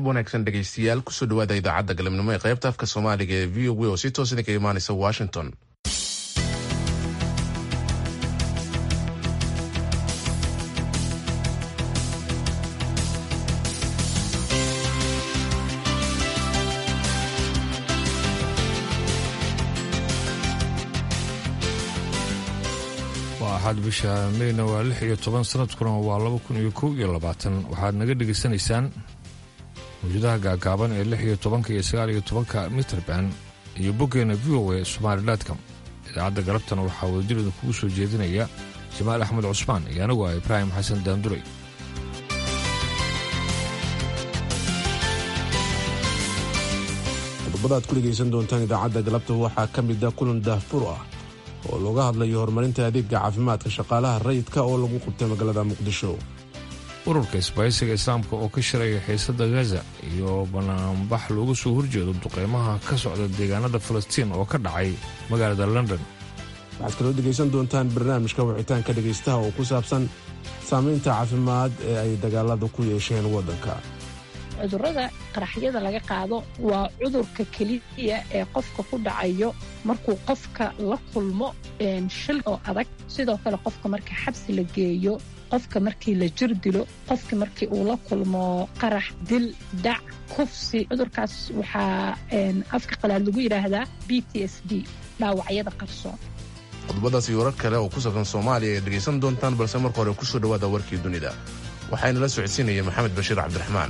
galab wanaagsan dhegaystayaal kusoo dhawaada idaacadda galabnimo ee qaybta afka soomaaliga ee v o w oo si toos idinka imaanaysa washington waa axad bisha meyna waa lix iyo toban sanadkuna waa laba kun iyo kow iyo labaatan waxaad naga dhegaysanaysaan mawjadaha gaagaaban ee lix iyo tobanka iyo sagaal iyo tobanka mitrband iyo boggeena v o a somaalilatcom idaacadda galabtana waxaa wadajir idinkugu soo jeedinaya jamaal axmed cusmaan iyo anigu ah ibraahim xasan daanduray qodobada aad ku dhegaysan doontaan idaacadda galabta waxaa ka mid a kulan daahfur ah oo looga hadlayo horumarinta adeega caafimaadka shaqaalaha rayidka oo lagu qabtay magaalada muqdisho ururka isbaahaysiga islaamka oo ka shiraya xiisada gaza iyo banaanbax looga soo horjeedo duqeymaha ka socda deegaanada falastiin oo ka dhacay magaalada london waxaad kaloo dhegaysan doontaan barnaamijka wicitaanka dhegaystaha oo ku saabsan saamaynta caafimaad ee ay dagaalada ku yeesheen waddanka cudurrada qaraxyada laga qaado waa cudurka keliya ee qofka ku dhacayo markuu qofka la kulmo shil oo adag sidoo kale qofka marka xabsi la geeyo qofka markii la jir dilo qofka markii uu la kulmo qarax dil dhac kufsi cudurkaas waxaa afka qalaad lagu yidhaahdaa b t s d dhaawacyada qarsoon qodobadaas iyo warar kale oo ku saabsan soomaaliya ayaad dhegaysan doontaan balse marka hore kusoo dhawaada warkii dunida waxaana la socodsiinaya maxamed bashiir cabdiraxmaan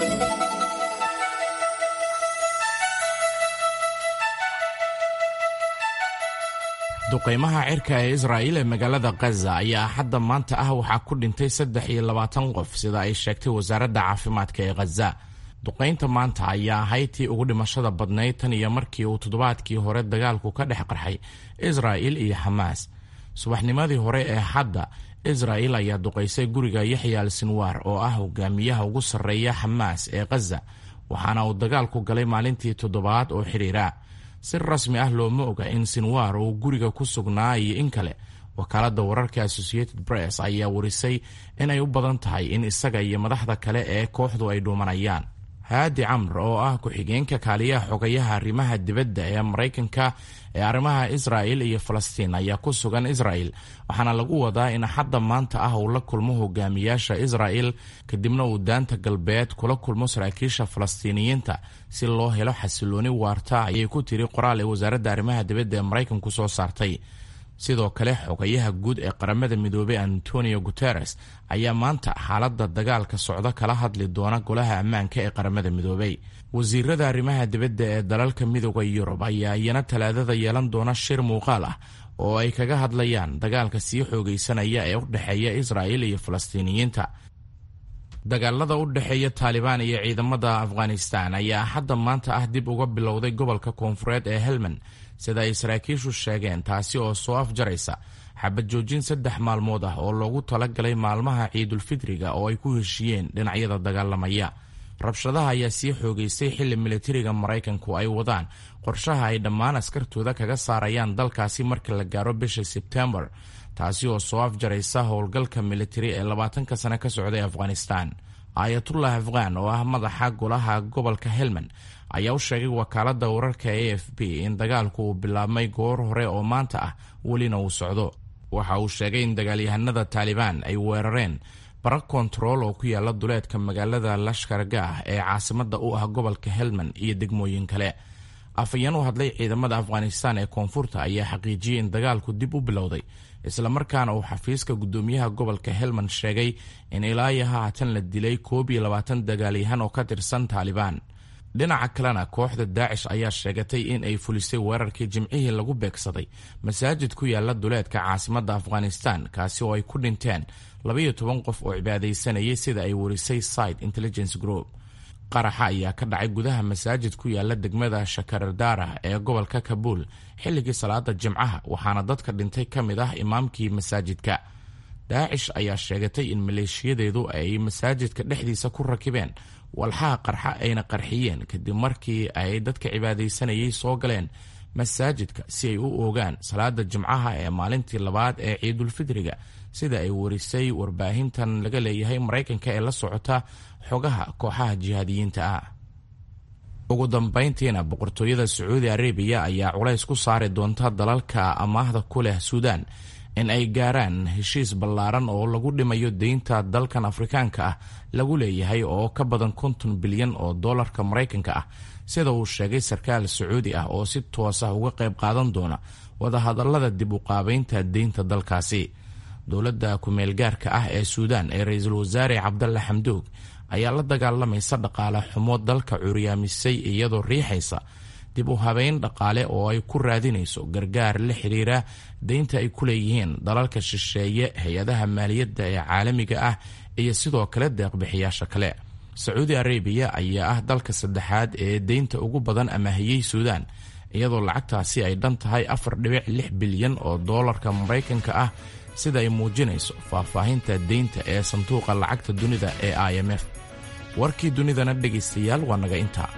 duqaymaha cirka ee israa'iil ee magaalada khaza ayaa hadda maanta ah waxaa ku dhintay saddex iyo labaatan qof sida ay sheegtay wasaaradda caafimaadka ee khaza duqaynta maanta ayaa ahayd tii ugu dhimashada badnayd tan iyo markii uu toddobaadkii hore dagaalku ka dhex qarxay israa'il iyo xamaas subaxnimadii hore ee hadda israa'il ayaa duqaysay guriga yaxya al sinwaar oo ah hogaamiyaha ugu sarreeya xamaas ee khaza waxaana uu dagaalku galay maalintii toddobaad oo xidhiira si rasmi ah looma oga in sinwaar uu guriga ku sugnaa iyo in kale wakaaladda wararka associated press ayaa warisay inay u badan tahay in isaga iyo madaxda kale ee kooxdu ay dhuumanayaan haadi camr oo ah ku-xigeenka kaaliyaha xogayaha arrimaha dibadda ee maraykanka ee arrimaha israa'il iyo falastiin ayaa ku sugan israa'il waxaana lagu wadaa in hadda maanta ah uu la kulmo hogaamiyaasha israa'il kadibna uu daanta galbeed kula kulmo saraakiisha falastiiniyiinta si loo helo xasilooni waarta ayay ku tiri qoraal ee wasaaradda arrimaha dibadda ee maraykanku soo saartay sidoo kale xogayaha guud ee qaramada midoobey antonio guteres ayaa maanta xaaladda dagaalka socdo kala hadli doona golaha ammaanka ee qaramada midoobey wasiirada arrimaha dibadda ee dalalka midooda yurub ayaa iyana talaadada yeelan doona shir muuqaal ah oo ay kaga hadlayaan dagaalka sii xoogaysanaya ee u dhexeeya israa'il iyo falastiiniyiinta dagaalada u dhexeeya taalibaan iyo ciidamada afghanistan ayaa hadda maanta ah dib uga bilowday gobolka koonfureed ee helmand sida ay saraakiishu sheegeen taasi oo soo afjaraysa xabad joojin saddex maalmood ah oo loogu talagalay maalmaha ciidulfidriga oo ay ku heshiiyeen dhinacyada dagaalamaya rabshadaha ayaa sii xoogaystay xilli militariga maraykanku ay wadaan qorshaha ay dhammaan askartooda kaga saarayaan dalkaasi marka la gaaro bisha sebtembar taasi oo soo afjaraysa howlgalka militari ee labaatanka sane ka socday afghanistan aayatullah afghan oo ah madaxa golaha gobolka helmand ayaa u sheegay wakaaladda wararka a f b in dagaalku uu bilaabmay goor hore oo maanta ah welina uu socdo waxa uu sheegay in dagaalyahanada taalibaan ay weerareen bara kontarool oo ku yaala duleedka magaalada lashkargah ee caasimada u ah gobolka helmand iyo degmooyin kale afayeen u hadlay ciidamada afghanistan ee koonfurta ayaa xaqiijiyey in dagaalku dib u bilowday islamarkaana uu xafiiska gudoomiyaha gobolka helmand sheegay in ilaa iyo haatan la dilay koob iyo labaatan dagaalyahan oo ka tirsan taalibaan dhinaca kalena kooxda daacish ayaa sheegatay in ay fulisay weerarkii jimcihii lagu beegsaday masaajid ku yaala duleedka caasimadda afghanistan kaasi oo ay ku dhinteen labaiyo toban qof oo cibaadaysanayay sida ay warisay side intelligence group qaraxa ayaa ka dhacay gudaha masaajid ku yaala degmada shakaradara ee gobolka kabuul xilligii salaada jimcaha waxaana dadka dhintay ka mid ah imaamkii masaajidka daacish ayaa sheegatay in maleeshiyadeedu ay masaajidka dhexdiisa ku rakibeen walxaha qarxa ayna qarxiyeen kadib markii ay dadka cibaadaysanayay soo galeen masaajidka si ay u oogaan salaada jimcaha ee maalintii labaad ee ciidulfidriga sida ay warisay warbaahintan laga leeyahay maraykanka ee la socota xogaha kooxaha jihaadiyiinta ah ugu dambayntiina boqortooyada sacuudi arabiya ayaa culays ku saari doonta dalalka amaahda ku leh suudaan in ay gaaraan heshiis ballaaran oo lagu dhimayo deynta dalkan afrikaanka ah lagu leeyahay oo ka badan konton bilyan oo dollarka maraykanka ah sida uu sheegay sarkaal sacuudi ah oo si toos ah uga qayb qaadan doona wadahadallada dib u qaabaynta deynta dalkaasi dowladda ku-meelgaarka ah ee suudaan ee ra-iisul wasaare cabdalle xamdoog ayaa la dagaalamaysa dhaqaale xumo dalka curyaamisay iyadoo riixaysa dib u habeyn dhaqaale oo ay ku raadinayso gargaar la xiriira deynta ay ku leeyihiin dalalka shisheeye hay-adaha maaliyadda ee caalamiga ah iyo sidoo kale deeqbixiyaasha kale sacuudi arabiya ayaa ah dalka saddexaad ee deynta ugu badan amaahiyey suudaan iyadoo lacagtaasi ay dhan tahay afar dhibic lix bilyan oo doolarka maraykanka ah sida ay muujinayso faahfaahinta deynta ee sanduuqa lacagta dunida ee i m f warkii dunidana dhegaystayaal waa naga intaa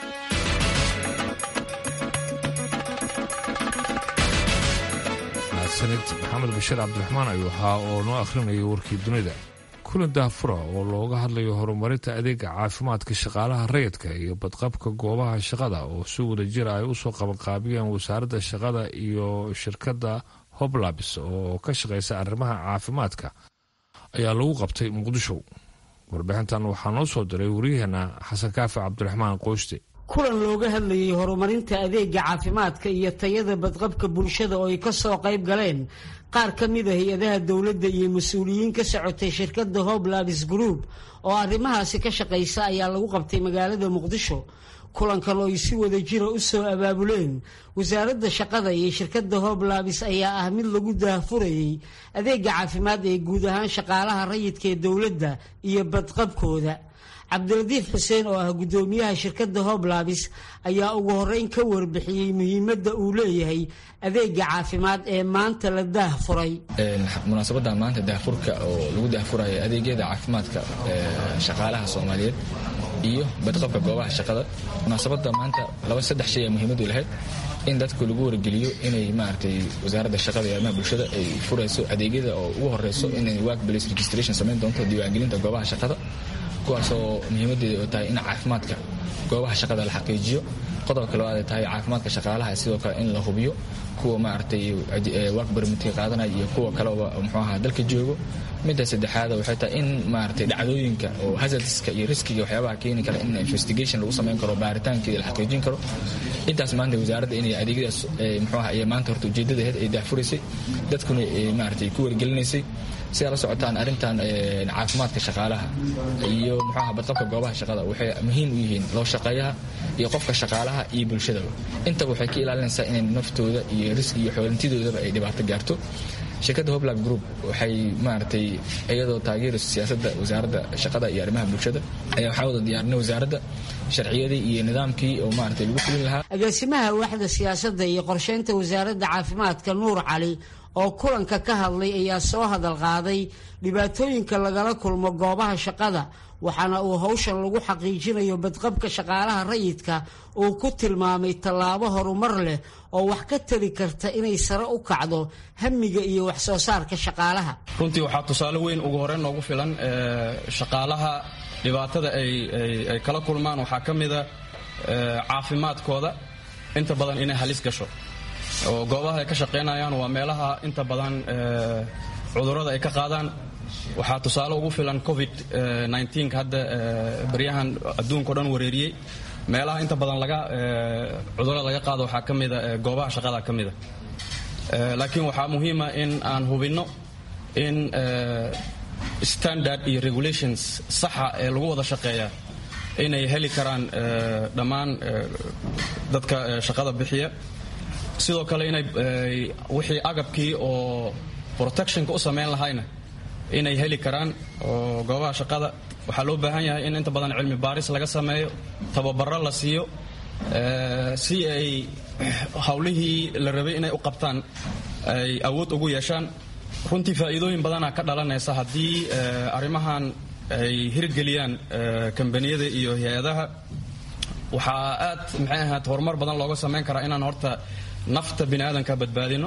mahadsanid maxamed bashiir cabdiraxmaan ayuu ahaa oo noo akhrinayay warkii dunida kulan daafura oo looga hadlayo horumarinta adeega caafimaadka shaqaalaha rayidka iyo badqabka goobaha shaqada oo si wada jira ay usoo qabanqaabiyeen wasaaradda shaqada iyo shirkadda hoblabs oo ka shaqaysa arrimaha caafimaadka ayaa lagu qabtay muqdisho warbixintan waxaa noo soo diray waryaheena xasan kaafi cabdiraxmaan qoyste kulan looga hadlayay horumarinta adeega caafimaadka iyo tayada badqabka bulshada oo ay ka soo qayb galeen qaar ka mid a hay-adaha dowladda iyo mas-uuliyiin ka socotay shirkadda hoblabs group oo arrimahaasi ka shaqaysa ayaa lagu qabtay magaalada muqdisho kulankan oo ay si wada jira u soo abaabuleen wasaaradda shaqada iyo shirkadda hoblabs ayaa ah mid lagu daahfurayay adeega caafimaad ee guud ahaan shaqaalaha rayidka ee dowladda iyo badqabkooda cabdiradiif xuseen oo ah guddoomiyaha shirkadda hoblabs ayaa ugu horeyn ka warbixiyey muhiimadda uu leeyahay adeega caafimaad ee maanta la daahfuray munaasabadda maanta daahfurka oo lagu daahfurayo adeegyada caafimaadka shaqaalaha soomaaliyeed iyo badqabka goobaha shaqada munaasabadda maanta laba saddex shay ee muhiimadu lahayd in dadku lagu wargeliyo inay maaragtay wasaaradda shaqada iyo arrimaha bulshada ay furayso adeegyada oo ugu horeyso inay workplace registration samayn doonto diiwaangelinta goobaha shaqada kuwaasoo muhiimadeeda tahay in caafimaadka goobaha shaqada la xaqiijiyo qodobka labaad ay tahay caafimaadka shaqaalaha sidoo kale in la hubiyo kuwa maaragtay work permitka qaadanaya iyo kuwa kaleba muxuu ahaa dalka joogo midda saddexaada waxay tahay in maaragtay dhacdooyinka oo hazardska iyo riskiga waxyaabaha keeni kara in investigation lagu samayn karo baaritaankeeda la xaqiijin karo intaas maanta wasaaradda inay adeegyadaas muxuu ahaa iyo maanta horta ujeeddadaheed ay daahfuraysay dadkuna maaragtay ku wargelinaysay si aad la socotaan arrintan caafimaadka shaqaalaha iyo muxuaha badqabka goobaha shaqada waxay muhiim u yihiin loo shaqeeyaha iyo qofka shaqaalaha iyo bulshadaba intaba waxay ka ilaalinaysaa inay naftooda iyo risk iyo xoolantidoodaba ay dhibaato gaarto shirkadda hoblab group waxay maaragtay iyadoo taageerayso siyaasadda wasaaradda shaqada iyo arrimaha bulshada ayaa waxaa wada diyaarinay wasaaradda sharciyadii iyo nidaamkii oo maaragtay lagu fulin lahaa agaasimaha waaxda siyaasadda iyo qorsheynta wasaaradda caafimaadka nuur cali oo kulanka ka hadlay ayaa soo hadal qaaday dhibaatooyinka lagala kulmo goobaha shaqada waxaana uu hawshan lagu xaqiijinayo badqabka shaqaalaha rayidka uu ku tilmaamay tallaabo horumar leh oo wax ka tari karta inay sare u kacdo hamiga iyo wax soo saarka shaqaalaha runtii waxaa tusaale weyn ugu horreyn noogu filan shaqaalaha dhibaatada ay kala kulmaan waxaa ka mida caafimaadkooda inta badan inay halis gasho oo goobaha ay ka shaqaynayaan waa meelaha inta badan cudurrada ay ka qaadaan waxaa tusaale ugu filan covid hadda baryahan adduunkao dhan wareeriyey meelaha inta badan laga cudurrada laga qaado waxaa ka mida goobaha shaqada ka mida laakiin waxaa muhiima in aan hubinno in standard iyo regulations saxa ee lagu wada shaqeeya inay heli karaan dhammaan dadka shaqada bixiya sidoo kale inay wixii agabkii oo protectionka u samayn lahayna inay heli karaan oo goobaha shaqada waxaa loo baahan yahay in inta badan cilmi baaris laga sameeyo tababaro la siiyo si ay hawlihii la rabay inay u qabtaan ay awood ugu yeeshaan runtii faa'iidooyin badanaa ka dhalanaysa haddii arrimahan ay hirgeliyaan kambaniyada iyo hay-adaha waxaa aad maxay ahayd horumar badan looga samayn karaa inaan horta nafta bini aadanka badbaadino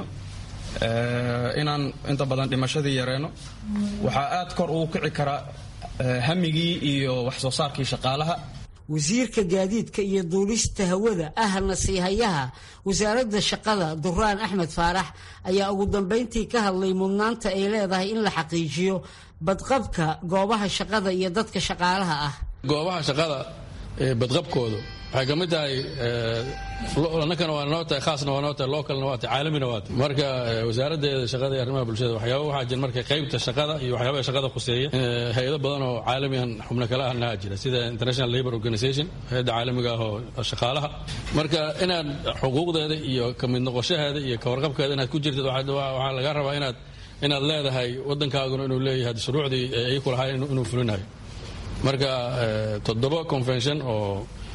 inaan inta badan dhimashadii yareyno waxaa aad kor ugu kici karaa hamigii iyo wax soo saarkii shaqaalaha wasiirka gaadiidka iyo duulista hawada ahna siihayaha wasaaradda shaqada duraan axmed faarax ayaa ugu dambayntii ka hadlay mudnaanta ay leedahay in la xaqiijiyo badqabka goobaha shaqada iyo dadka shaqaalaha ah goobaha shaqada badqabkoodu waxay ka mid tahay annakana waa noo tahay khaasna waa noo tahay localna waa tahay caalamina waa tahay marka wasaaraddeeda shaqada iyo arrimaha bulshada waxyaaba waxaa jira marka qaybta shaqada iyo waxyaabaha shaqada khuseeya hay-ado badan oo caalamiyan xubno kale ahna jira sida international labour organization hay-adda caalamiga ah oo shaqaalaha marka inaad xuquuqdeeda iyo ka mid noqoshaheeda iyo ka warqabkeeda inaad ku jirtid waxaa laga rabaa inaad inaad leedahay waddankaaguna inuu leeyahay shuruucdii ay ku lahayn inuu fulinayo marka toddoba convention oo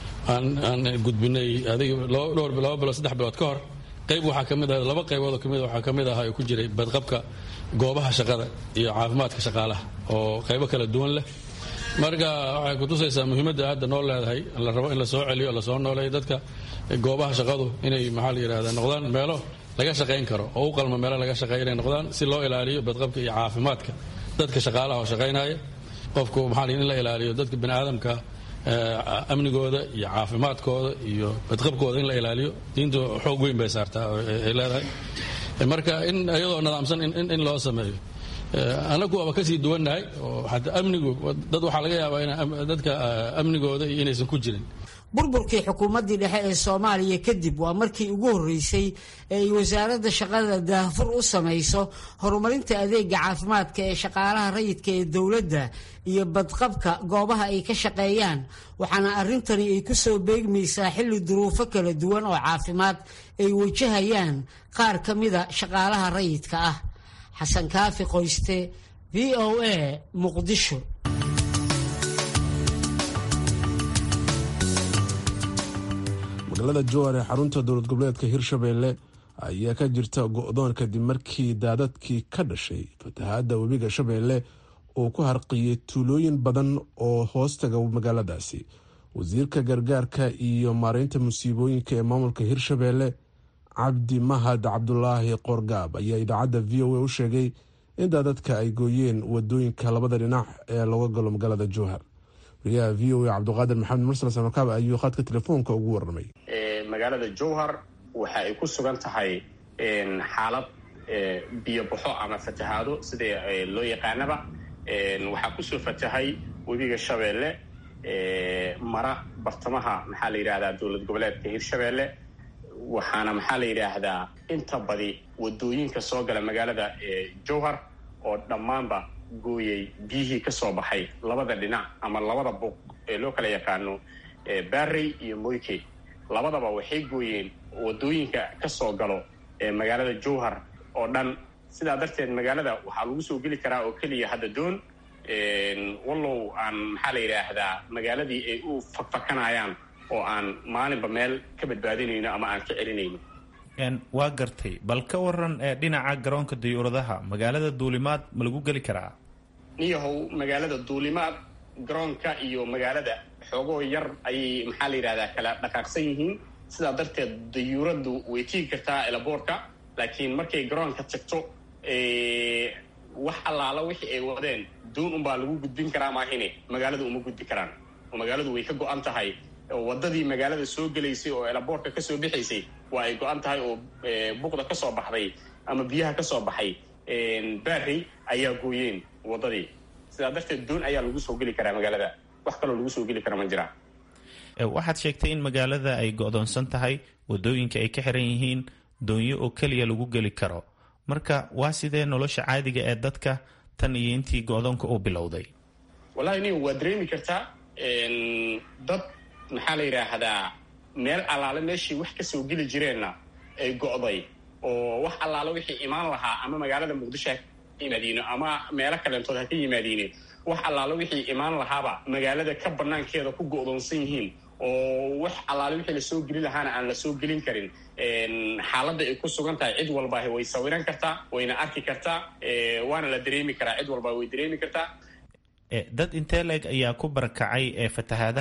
aan gudbinay adig dhowr laba bilood saddex bilood ka hor qayb waxaa ka mid ah laba qaybood oo kamid waxaa ka mid ahaa oo ku jiray badqabka goobaha shaqada iyo caafimaadka shaqaalaha oo qaybo kala duwan leh marka waxay kutusaysaa muhiimadda hadda noo leedahay la rabo in la soo celiyo lasoo nooleeyo dadka goobaha shaqadu inay maxaa la yidhahda noqdaan meelo laga shaqayn karo oo u qalma meelo laga shaqeeya inay noqdaan si loo ilaaliyo badqabka iyo caafimaadka dadka shaqaalaha oo shaqaynaya qofku maxaa in la ilaaliyo dadka bini aadamka amnigooda iyo caafimaadkooda iyo badqabkooda in la ilaaliyo diintu xoog weyn bay saartaa ay leedahay marka in iyadoo nidaamsan in loo sameeyo annagu waaba kasii duwannahay oo xataa amnigu dad waxaa laga yaabaa in dadka amnigooda iyo inaysan ku jirin burburkii xukuumaddii dhexe ee soomaaliya kadib waa markii ugu horreysay ee ay wasaaradda shaqada daahfur u samayso horumarinta adeega caafimaadka ee shaqaalaha rayidka ee dowladda iyo badqabka goobaha ay ka shaqeeyaan waxaana arrintani ay ku soo beegmaysaa xilli duruufo kala duwan oo caafimaad ay wajahayaan qaar ka mida shaqaalaha rayidka ah xasan kaafi qoyste v o a muqdisho magaalada jowar ee xarunta dowlad goboleedka hirshabelle ayaa ka jirta go-doon kadib markii daadadkii ka dhashay fatahaadda webiga shabeelle uu ku harqiyey tuulooyin badan oo hoostaga magaaladaasi wasiirka gargaarka iyo maareynta musiibooyinka ee maamulka hirshabelle cabdi mahad cabdulaahi qorgaab ayaa idaacadda v o a u sheegay in daadadka ay gooyeen wadooyinka labada dhinac ee looga galo magaalada jowhar wariyaha v o a cabdiqaadir maxamed mursal samakaab ayuu khadka telefoonka ugu warramay magaalada jowhar waxa ay ku sugan tahay xaalad biyo baxo ama fatahaado sida loo yaqaanaba waxaa kusoo fatahay webiga shabeelle mara bartamaha maxaa la yidhahdaa dowlad goboleedka hirshabeelle waxaana maxaa la yidhaahdaa inta badi wadooyinka soo gala magaalada jowhar oo dhammaanba gooyay biyihii ka soo baxay labada dhinac ama labada buuq ee loo kala yaqaano barrey iyo moyke labadaba waxay gooyeen wadooyinka ka soo galo ee magaalada jowhar oo dhan sidaa darteed magaalada waxaa lagu soo geli karaa oo keliya hadda doon wallow aan maxaa la yidhaahdaa magaaladii ay u fakfakanayaan oo aan maalinba meel ka badbaadinayno ama aan ka celinayno waa gartay bal ka waran dhinaca garoonka dayuuradaha magaalada duulimaad ma lagu geli karaa niyahow magaalada duulimaad garoonka iyo magaalada xoogoo yar ayay maxaa la yidhahdaa kala dhaqaaqsan yihiin sidaa darteed dayuuraddu way tigi kartaa elaboorka laakiin markay garoonka tagto wax allaala wixii ay wadeen duun unbaa lagu gudbin karaa maahine magaaladu uma gudbi karaan oo magaaladu way ka go-an tahay wadadii magaalada soo gelaysay oo elaboorka kasoo bixaysay waa ay go-an tahay oo buqda ka soo baxday ama biyaha ka soo baxay barrey ayaa gooyeen wadadii sidaa darteed doon ayaa lagu soo geli karaa magaalada wax kaloo lagu soo geli kara ma jiraan waxaad sheegtay in magaalada ay go-doonsan tahay wadooyinka ay ka xiran yihiin doonyo oo keliya lagu geli karo marka waa sidee nolosha caadiga ee dadka tan iyo intii go-doonka uu bilowday wallahi nin waa dareemi kartaa dad maxaa la yidhaahdaa meel allaale meeshii wax ka soo geli jireenna ay go'day oo wax allaale wixii imaan lahaa ama magaalada muqdisho ha ka yimaadiino ama meelo kaleentood ha ka yimaadiine wax allaale wixii imaan lahaaba magaalada ka banaankeeda ku go'doonsan yihiin oo wax allaale wixii lasoo geli lahaana aan la soo gelin karin xaaladda ay ku sugan tahay cid walbaahi way sawiran kartaa wayna arki kartaa waana la dareemi karaa cid walbaa way dareemi kartaa dad intee leeg ayaa ku barakacay ee fatahaadaha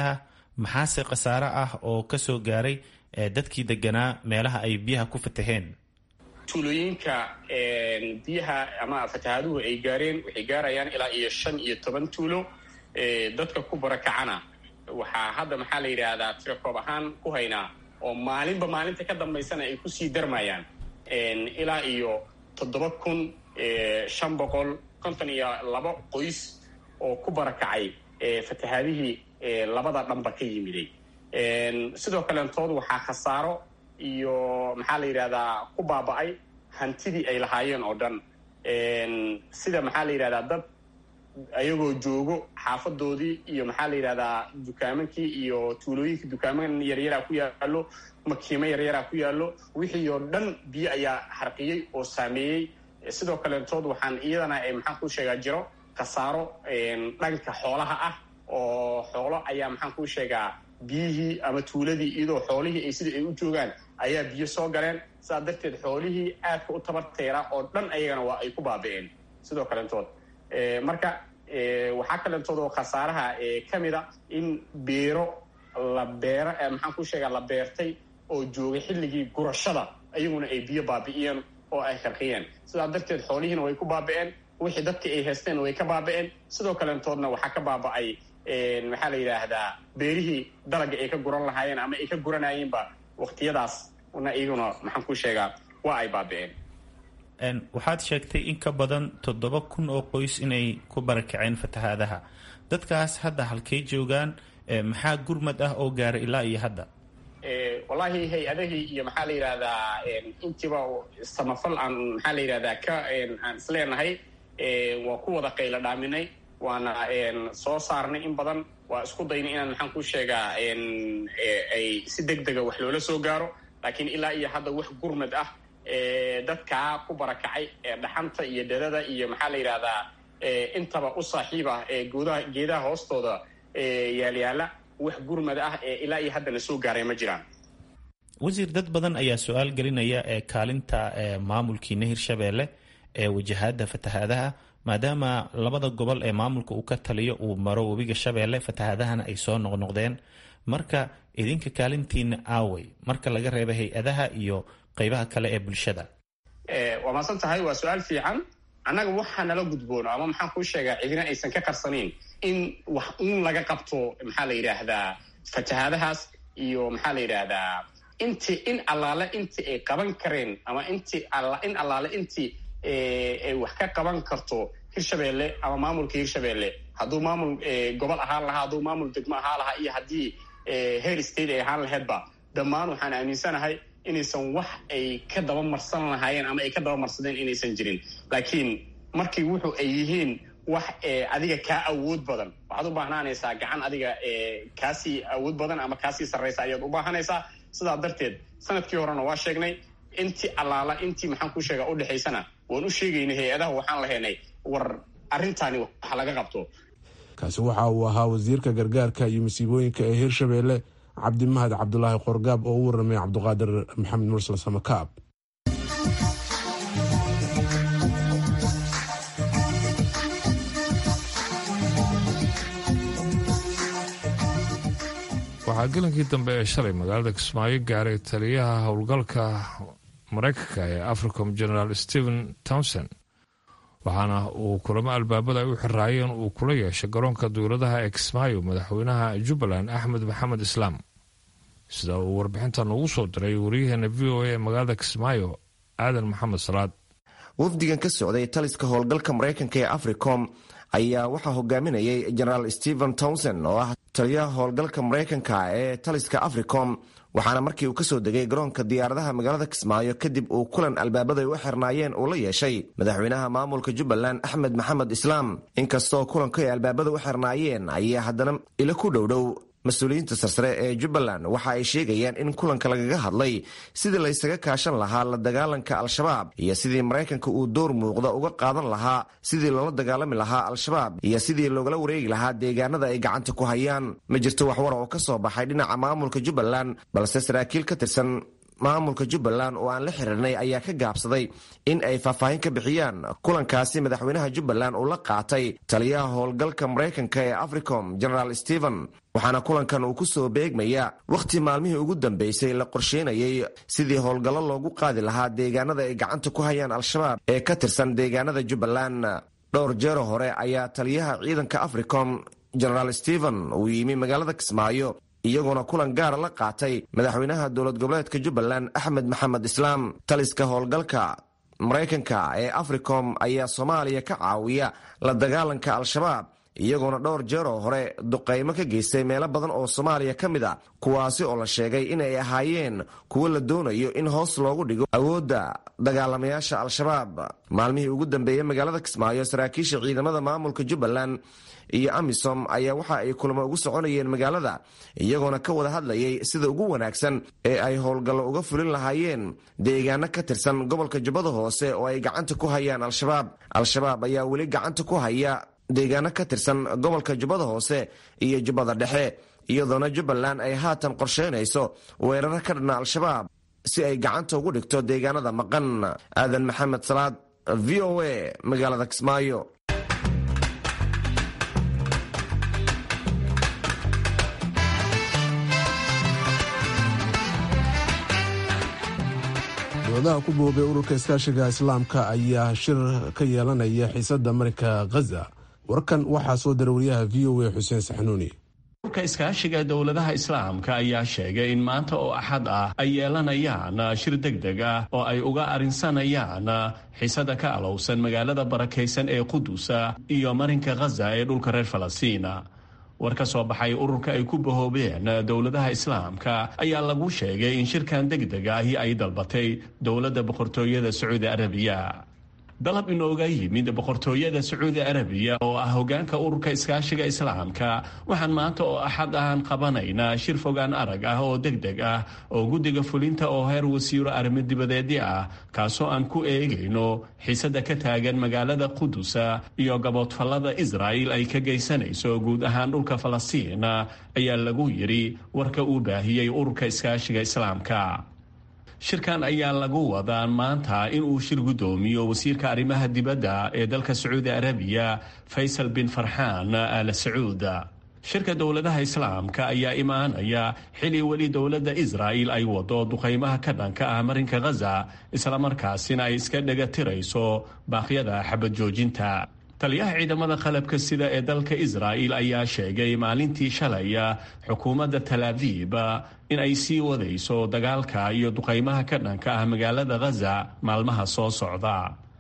maxaase khasaare ah oo ka soo gaaray dadkii deganaa meelaha ay biyaha ku fataheen tuulooyinka biyaha ama fatahaaduhu ay gaareen waxay gaarayaan ilaa iyo shan iyo toban tuulo dadka ku barakacana waxaa hadda maxaa la yidhaahdaa tirakoob ahaan ku haynaa oo maalinba maalinta ka dambaysana ay kusii darmayaan ilaa iyo toddoba kun shan boqol konton iyo laba qoys oo ku barakacay fatahaadihii labada dhanba ka yimiday sidoo kaleentood waxaa khasaaro iyo maxaa la yidhahdaa ku baaba'ay hantidii ay lahaayeen oo dhan sida maxaa la yidhahdaa dad ayagoo joogo xaafadoodii iyo maxaa la yidhahdaa dukaamankii iyo tuulooyinkii dukaaman yaryaraa ku yaallo makiimo yaryaraa ku yaallo wixii oo dhan biyo ayaa harqiyey oo saameeyey sidoo kaleentood waxaan iyadana maxaan kuu sheegaa jiro khasaaro dhanka xoolaha ah oo xoolo ayaa maxaan kuu sheegaa biyihii ama tuuladii iyadoo xoolihii ay sidai ay u joogaan ayaa biyo soo galeen sidaa darteed xoolihii aadka u tabarteera oo dhan ayagana waa ay ku baabi'een sidoo kaleentood marka waxaa kaleentood oo khasaaraha ka mid a in beero la beero maxaan ku sheegaa la beertay oo joogay xilligii gurashada ayaguna ay biyo baabi'iyeen oo ay qarqiyeen sidaa darteed xoolihiina way ku baabi'een wixii dadkii ay haysteen way ka baabi'een sidoo kaleentoodna waxaa ka baaba'ay maxaa la yidhaahdaa beerihii dalaga ay ka guran lahaayeen ama ay ka guranayeenba waqtiyadaas na iyaguna maxaan ku sheegaa waa ay baabi'een waxaad sheegtay in ka badan toddoba kun oo qoys inay ku barakaceen fatahaadaha dadkaas hadda halkay joogaan maxaa gurmad ah oo gaaray ilaa iyo hadda wallaahi hay-adahii iyo maxaa la yidhahdaa intiiba samafal aan maxaa la yidhahdaa ka aan isleenahay waa ku wada qaylo dhaaminay waana soo saarnay in badan waa isku daynay inaan maxaan ku sheegaa ay si deg dega wax loola soo gaaro laakiin ilaa iyo hadda wax gurmad ah dadkaa ku barakacay ee dhaxanta iyo dadada iyo maxaa la yidhahdaa intaba u saaxiib ah ee goodaha geedaha hoostooda yaalyaala wax gurmad ah ee ilaa iyo haddana soo gaaray ma jiraan wasiir dad badan ayaa su-aal gelinaya ee kaalinta maamulkiina hirshabeelle ee wajahaada fatahaadaha maadaama labada gobol ee maamulka uu ka taliyo uu maro webiga shabeelle fatahaadahana ay soo noqnoqdeen marka idinka kaalintiina aawey marka laga reeba hay-adaha iyo qaybaha kale ee bulshada waa maasan tahay waa su-aal fiican annaga waxaa nala gudboono ama maxaan kuu sheegaa cidina aysan ka qarsanayn in wax uun laga qabto maxaa la yidhaahdaa fatahaadahaas iyo maxaa la yidhaahdaa inti in allaale intii ay qaban kareen ama inti in allaale intii ay wax ka qaban karto hirshabeelle ama maamulka hirshabeelle hadduu maamul gobol ahaan lahaa hadduu maamul degmo ahaan lahaa iyo haddii heer state ay ahaan laheydba dhammaan waxaan aaminsanahay inaysan wax ay ka dabamarsan lahaayeen ama ay ka dabamarsadeen inaysan jirin laakiin markii wuxu ay yihiin wax adiga kaa awood badan waxaad u baahnaanaysaa gacan adiga kaasii awood badan ama kaasii sarraysa ayaad u baahanaysaa sidaa darteed sanadkii horena waa sheegnay intii allaala intii maxaan ku sheegaa udhexaysana waan u sheegaynay hay-adaha waxaan lahaynay war arrintaani wax laga qabto kaasi waxa uu ahaa wasiirka gargaarka iyo masiibooyinka ee hirshabeelle cabdimahad cabdulaahi qorgaab oo u warramay cabduqaadir maxamed mursal samakaab waxaa gelankii dambe ee shalay magaalada kismaayo gaaray taliyaha howlgalka maraykanka ee africom generaal stephen townson waxaana uu kulamo albaabada ay u xiraayeen uu kula yeeshay garoonka dowladaha ee kismaayo madaxweynaha jubbaland axmed maxamed islaam sida uu warbixinta noogu soo diray wariyaheena v o a ee magaalada kismaayo aadan maxamed salaad wafdigan ka socday taliska howlgalka maraykanka ee africom ayaa waxaa hogaaminayay generaal stephen townson oo ah taliyaha howlgalka maraykanka ee taliska africom waxaana markii uu kasoo degay garoonka diyaaradaha magaalada kismaayo kadib uu kulan albaabada u xirnaayeen uu la yeeshay madaxweynaha maamulka jubbaland axmed maxamed islaam inkastoo kulanku ay albaabada u xirnaayeen ayaa haddana ilo ku dhowdhow mas-uuliyiinta sarsare ee jubbaland waxa ay sheegayaan in kulanka lagaga hadlay sidii laysaga kaashan lahaa la dagaalanka al-shabaab iyo sidii maraykanka uu door muuqda uga qaadan lahaa sidii loola dagaalami lahaa al-shabaab iyo sidii loogala wareegi lahaa deegaanada ay gacanta ku hayaan ma jirto waxwara oo ka soo baxay dhinaca maamulka jubbaland balse saraakiil ka tirsan maamulka jubbaland oo aan la xiriirnay ayaa ka gaabsaday in ay faahfaahin ka bixiyaan kulankaasi madaxweynaha jubbaland uu la qaatay taliyaha howlgalka maraykanka ee africom generaal stephen waxaana kulankan uu ku soo beegmaya wakhti maalmihii ugu dambeysay la qorsheynayay sidii howlgallo loogu qaadi lahaa deegaanada ay gacanta ku hayaan al-shabaab ee ka tirsan deegaanada jubbaland dhowr jeero hore ayaa taliyaha ciidanka africom generaal stephen uu yimi magaalada kismaayo iyagoona kulan gaara la qaatay madaxweynaha dowlad goboleedka jubbaland axmed maxamed islaam taliska howlgalka maraykanka ee africom ayaa soomaaliya ka caawiya la dagaalanka al-shabaab iyagoona dhowr jeer oo hore duqaymo ka geystay meelo badan oo soomaaliya ka mid a kuwaasi oo la sheegay inay ahaayeen kuwo la doonayo in hoos loogu dhigo awoodda dagaalamayaasha al-shabaab maalmihii ugu dambeeyey magaalada kismaayo saraakiisha ciidamada maamulka jubbaland iyo amisom ayaa waxa ay kulamo ugu soconayeen magaalada iyagoona ka wada hadlayay sida ugu wanaagsan ee ay howlgallo uga fulin lahaayeen deegaano ka tirsan gobolka jubbada hoose oo ay gacanta ku hayaan al-shabaab al-shabaab ayaa weli gacanta ku haya deegaano ka tirsan gobolka jubbada hoose iyo jubbada dhexe iyadoona jubbaland ay haatan qorsheynayso weeraro ka dhanna al-shabaab si ay gacanta ugu dhigto deegaanada maqan aadan maxamed salaad v o a magaalada kismaayo dowladaha ku boobay ururka iskaashiga islaamka ayaa shir ka yeelanaya xiisada marinka khaza warkan waxaa soo dara wariyaha v o a xuseen saxnuuni urka iskaashiga dowladaha islaamka ayaa sheegay in maanta oo axad ah ay yeelanayaan shir deg deg ah oo ay uga arrinsanayaan xiisada ka alowsan magaalada barakaysan ee qudusa iyo marinka khaza ee dhulka reer falastiina war ka soo baxay ururka ay ku bahoobeen dowladaha islaamka ayaa lagu sheegay in shirkan deg deg ahi ay dalbatay dowladda boqortooyada sacuudi arabiya dalab inooga yimid boqortooyada sacuudi arabiya oo ah hogaanka ururka iskaashiga islaamka waxaan maanta oo axad ahan qabanaynaa shir fogaan arag ah oo deg deg ah oo guddiga fulinta oo heer wasiiro arrimo dibadeedyo ah kaasoo aan ku eegayno xiisada ka taagan magaalada qudusa iyo gaboodfallada israa'il ay ka geysanayso guud ahaan dhulka falastiin ayaa lagu yidhi warka uu baahiyey ururka iskaashiga islaamka shirkan ayaa lagu wadaa maanta inuu shir guddoomiyo wasiirka arrimaha dibadda ee dalka sacuudi arabiya faysal bin farxaan al sacuud shirka dowladaha islaamka ayaa imaanaya xili weli dowladda israa'il ay wado duqaymaha ka dhanka ah marinka khaza islamarkaasina ay iska dhega tirayso baaqyada xabad joojinta taliyaha ciidamada qalabka sida ee dalka israa'il ayaa sheegay maalintii shalay xukuumadda talaabiib in ay sii wadayso dagaalka iyo duqaymaha ka dhanka ah magaalada khaza maalmaha soo socda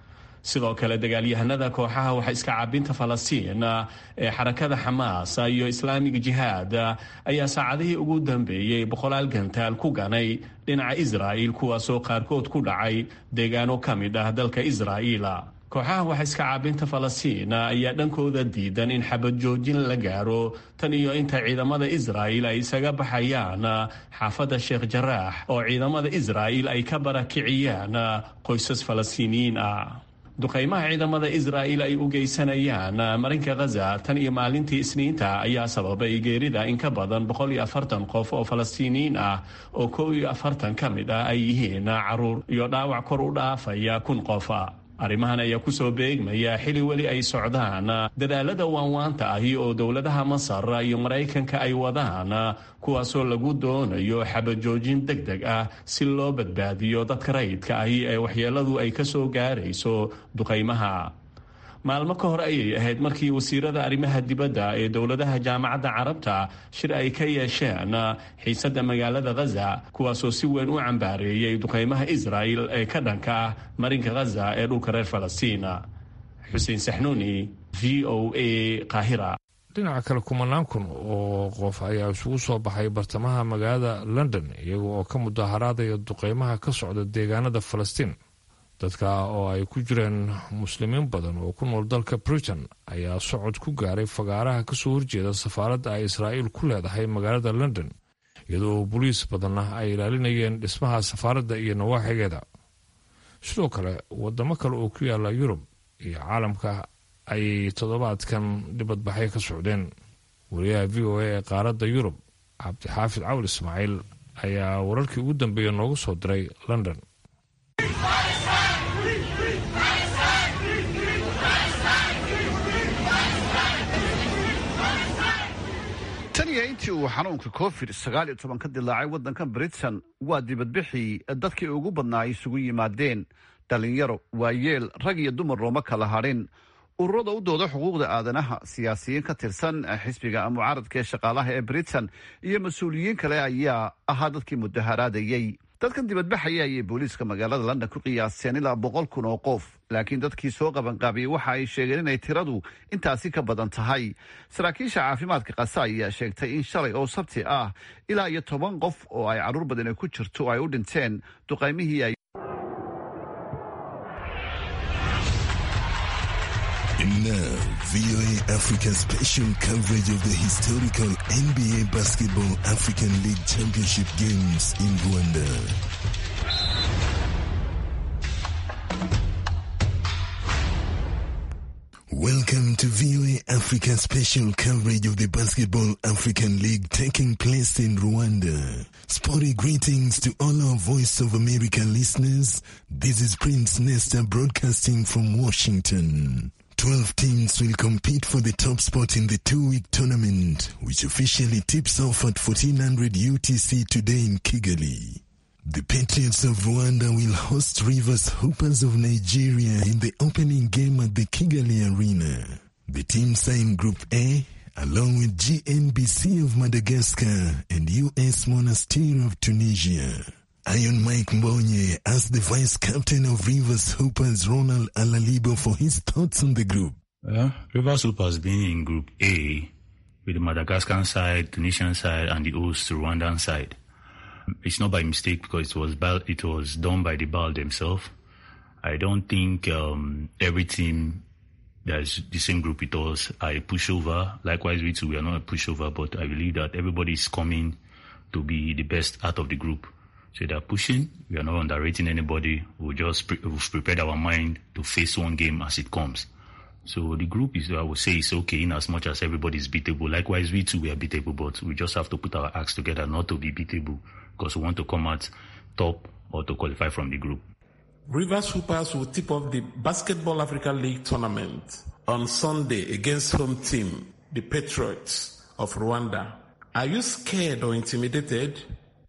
sidoo kale dagaalyahanada kooxaha waxa iska caabinta falastiin ee xarakada xamaas iyo islaamig jihaad ayaa saacadihii ugu dambeeyey boqolaal gantaal ku ganay dhinaca israa'il kuwaasoo qaarkood ku dhacay deegaano ka mid ah dalka israa'iil kooxaha waxa iska caabinta falastiin ayaa dhankooda diidan in xabad joojin la gaaro tan iyo inta ciidamada israa'il ay isaga baxayaan xaafadda sheekh jaraax oo ciidamada israa'il ay ka barakiciyaan qoysas falastiiniyiin ah duqaymaha ciidamada israa'il ay u geysanayaan marinka khaza tan iyo maalintii isniinta ayaa sababay geerida in ka badan boqol iyo afartan qof oo falastiiniyiin ah oo kow iyo afartan ka mid ah ay yihiin caruur iyo dhaawac kor u dhaafaya kun qof arrimahan ayaa ku soo beegmaya xili weli ay socdaan dadaalada waanwaanta ahi oo dowladaha masar iyo maraykanka ay wadaan kuwaasoo lagu doonayo xabajoojin deg deg ah si loo badbaadiyo dadka rayidka ahi ee waxyeeladu ay ka soo gaarayso duqaymaha maalmo ka hor ayay ahayd markii wasiirada arrimaha dibadda ee dowladaha jaamacadda carabta shir ay ka yeesheen xiisadda magaalada khaza kuwaasoo si weyn u cambaareeyey duqaymaha israa'il ee ka dhanka ah marinka khaza ee dhulka reer falastiina xuseen saxnuuni v o a qaahira dhinaca kale kumanaan kun oo qof ayaa isugu soo baxay bartamaha magaalada london iyaga oo ka mudaharaadaya duqeymaha ka socda deegaanada falastiin dadka oo ay ku jireen muslimiin badan oo ku nool dalka britain ayaa socod ku gaaray fagaaraha kasoo horjeeda safaaradda ay israa'iil ku leedahay magaalada london iyadoo boliis badanna ay ilaalinayeen dhismaha safaaradda iyo nawaaxigeeda sidoo kale wadamo kale oo ku yaala yurub iyo caalamka ayay toddobaadkan dhibadbaxay ka socdeen wariyaha v o a ee qaaradda yurub cabdixaafid cawl ismaaciil ayaa wararkii ugu dambeeya noogu soo diray london tan iyo intii uu xanuunka covid sagaal iyo toban ka dilaacay waddanka britain waa dibadbixii dadkii ugu badnaa ay isugu yimaadeen dhalinyaro waayeel rag iyo dumar looma kala hadhin ururada u dooda xuquuqda aadanaha siyaasiyiin ka tirsan xisbiga mucaaradka ee shaqaalaha ee britain iyo mas-uuliyiin kale ayaa ahaa dadkii mudaharaadayey dadkan dibadbaxaya ayay booliiska magaalada london ku qiyaaseen ilaa boqol kun oo qof laakiin dadkii soo qabanqaabiyey waxa ay sheegeen inay tiradu intaasi ka badan tahay saraakiisha caafimaadka kasa ayaa sheegtay in shalay oo sabti ah ilaa iyo toban qof oo ay carruur badani ku jirto ay u dhinteen duqaymihii ay And now, VOA Africa special coverage of the historical NBA Basketball African League Championship games in Rwanda. Welcome to VOA Africa special coverage of the Basketball African League taking place in Rwanda. Sporty greetings to all our Voice of America listeners. This is Prince Nesta broadcasting from Washington. 12 teams will compete for the top spot in the two-week tournament, which officially tips off at 1400 UTC today in Kigali. The Patriots of Rwanda will host Rivers Hoopers of Nigeria in the opening game at the Kigali Arena. The teams are in Group A, along with GNBC of Madagascar and US Monastir of Tunisia. Iron Mike Mbonye asked the vice captain of Rivers Hoopers, Ronald Alalibo, for his thoughts on the group. Well, Rivers Hoopers being in Group A with the Madagascar side, Tunisian side, and the host Rwandan side. It's not by mistake because it was it was done by the BAL themselves. I don't think um, every team that's the same group with us are a pushover. Likewise, we too, we are not a pushover, but I believe that everybody is coming to be the best out of the group. So they're pushing. We are not underrating anybody. We just pre- we've prepared our mind to face one game as it comes. So the group is, I would say, is okay in as much as everybody is beatable. Likewise, we too we are beatable, but we just have to put our acts together not to be beatable because we want to come out top or to qualify from the group. Rivers Hoopers will tip off the Basketball Africa League tournament on Sunday against home team, the Patriots of Rwanda. Are you scared or intimidated?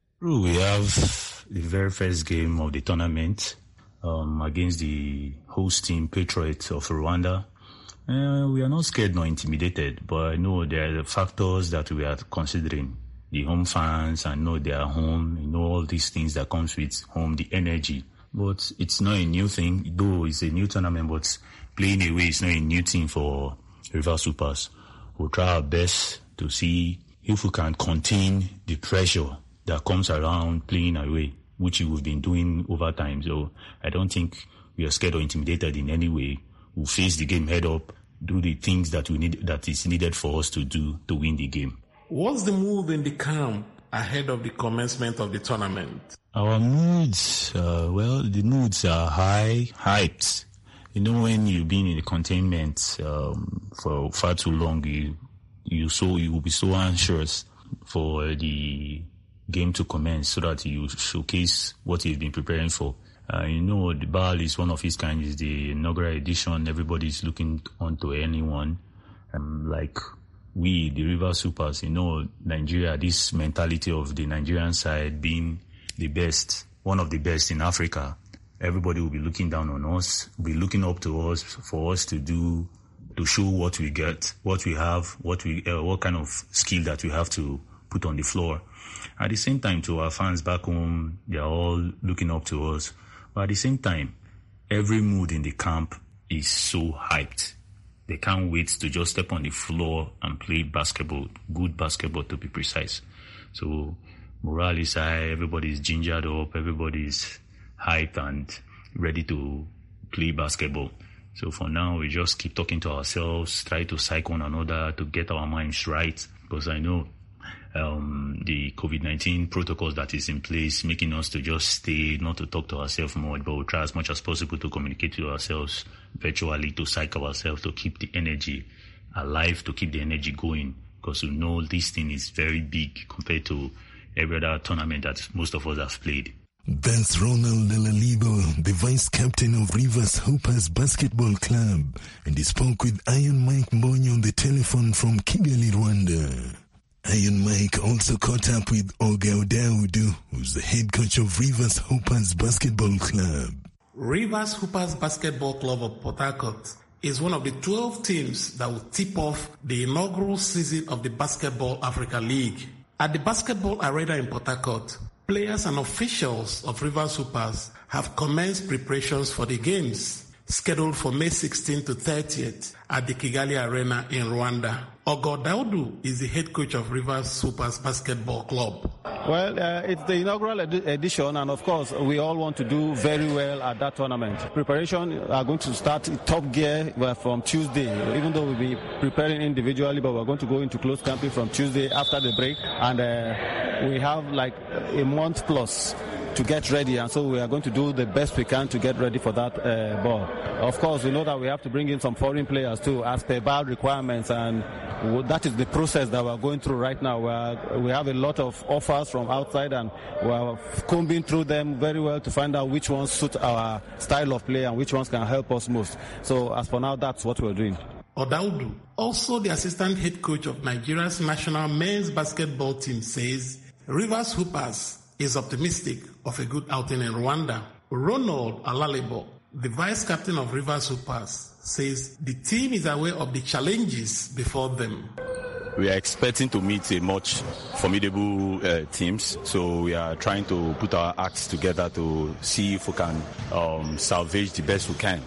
We have the very first game of the tournament um, against the host team, Patriots of Rwanda. Uh, we are not scared nor intimidated, but I know there are factors that we are considering. The home fans, I know they are home, you know all these things that comes with home, the energy. But it's not a new thing, though it's a new tournament, but playing away is not a new thing for River Supers. We'll try our best to see if we can contain the pressure that comes around playing away, which we've been doing over time. So I don't think we are scared or intimidated in any way. We'll face the game head up, do the things that we need, that is needed for us to do to win the game. What's the mood in the camp ahead of the commencement of the tournament? Our moods, uh, well, the moods are high, hyped. You know, when you've been in the containment um, for far too long, you you so you will be so anxious for the game to commence so that you showcase what you've been preparing for. Uh, you know, the BAL is one of its kind. It's the inaugural edition. Everybody's looking onto anyone. Um, like we, the River Supers, you know, Nigeria, this mentality of the Nigerian side being the best, one of the best in Africa. Everybody will be looking down on us, will be looking up to us for us to do, to show what we get, what we have, what we, uh, what kind of skill that we have to put on the floor. At the same time, to our fans back home, they are all looking up to us. But at the same time, every mood in the camp is so hyped. They can't wait to just step on the floor and play basketball, good basketball to be precise. So morale is high, everybody's gingered up, everybody's hyped and ready to play basketball. So for now, we just keep talking to ourselves, try to psych one another to get our minds right. Because I know um, the COVID-19 protocols that is in place, making us to just stay, not to talk to ourselves more, but we'll try as much as possible to communicate to ourselves virtually, to psych ourselves, to keep the energy alive, to keep the energy going. Because we know this thing is very big compared to every other tournament that most of us have played. That's Ronald Lalalibo, the vice captain of Rivers Hoopers Basketball Club, and he spoke with Iron Mike Mbonyo on the telephone from Kigali, Rwanda. Iron Mike also caught up with Olga Odaudu, who's the head coach of Rivers Hoopers Basketball Club. Rivers Hoopers Basketball Club of Port Harcourt is one of the 12 teams that will tip off the inaugural season of the Basketball Africa League. At the Basketball Arena in Port Harcourt, players and officials of Rivers Hoopers have commenced preparations for the games scheduled for May 16 to 30th at the Kigali Arena in Rwanda. Ogo Daudu is the head coach of Rivers Supers Basketball Club. Well, uh, it's the inaugural ed- edition, and of course, we all want to do very well at that tournament. Preparation are going to start in top gear from Tuesday, even though we'll be preparing individually, but we're going to go into close camping from Tuesday after the break, and uh, we have like a month plus to get ready, and so we are going to do the best we can to get ready for that uh, ball. Of course, we know that we have to bring in some foreign players too, as per BAL requirements, and that is the process that we're going through right now. We're, we have a lot of offers from outside, and we're combing through them very well to find out which ones suit our style of play and which ones can help us most. So, as for now, that's what we're doing. Odaudu, also the assistant head coach of Nigeria's national men's basketball team, says Rivers Hoopers is optimistic of a good outing in Rwanda. Ronald Alalebo, the vice captain of Rivers Hoopers, says the team is aware of the challenges before them. We are expecting to meet a much formidable uh, teams, so we are trying to put our acts together to see if we can um, salvage the best we can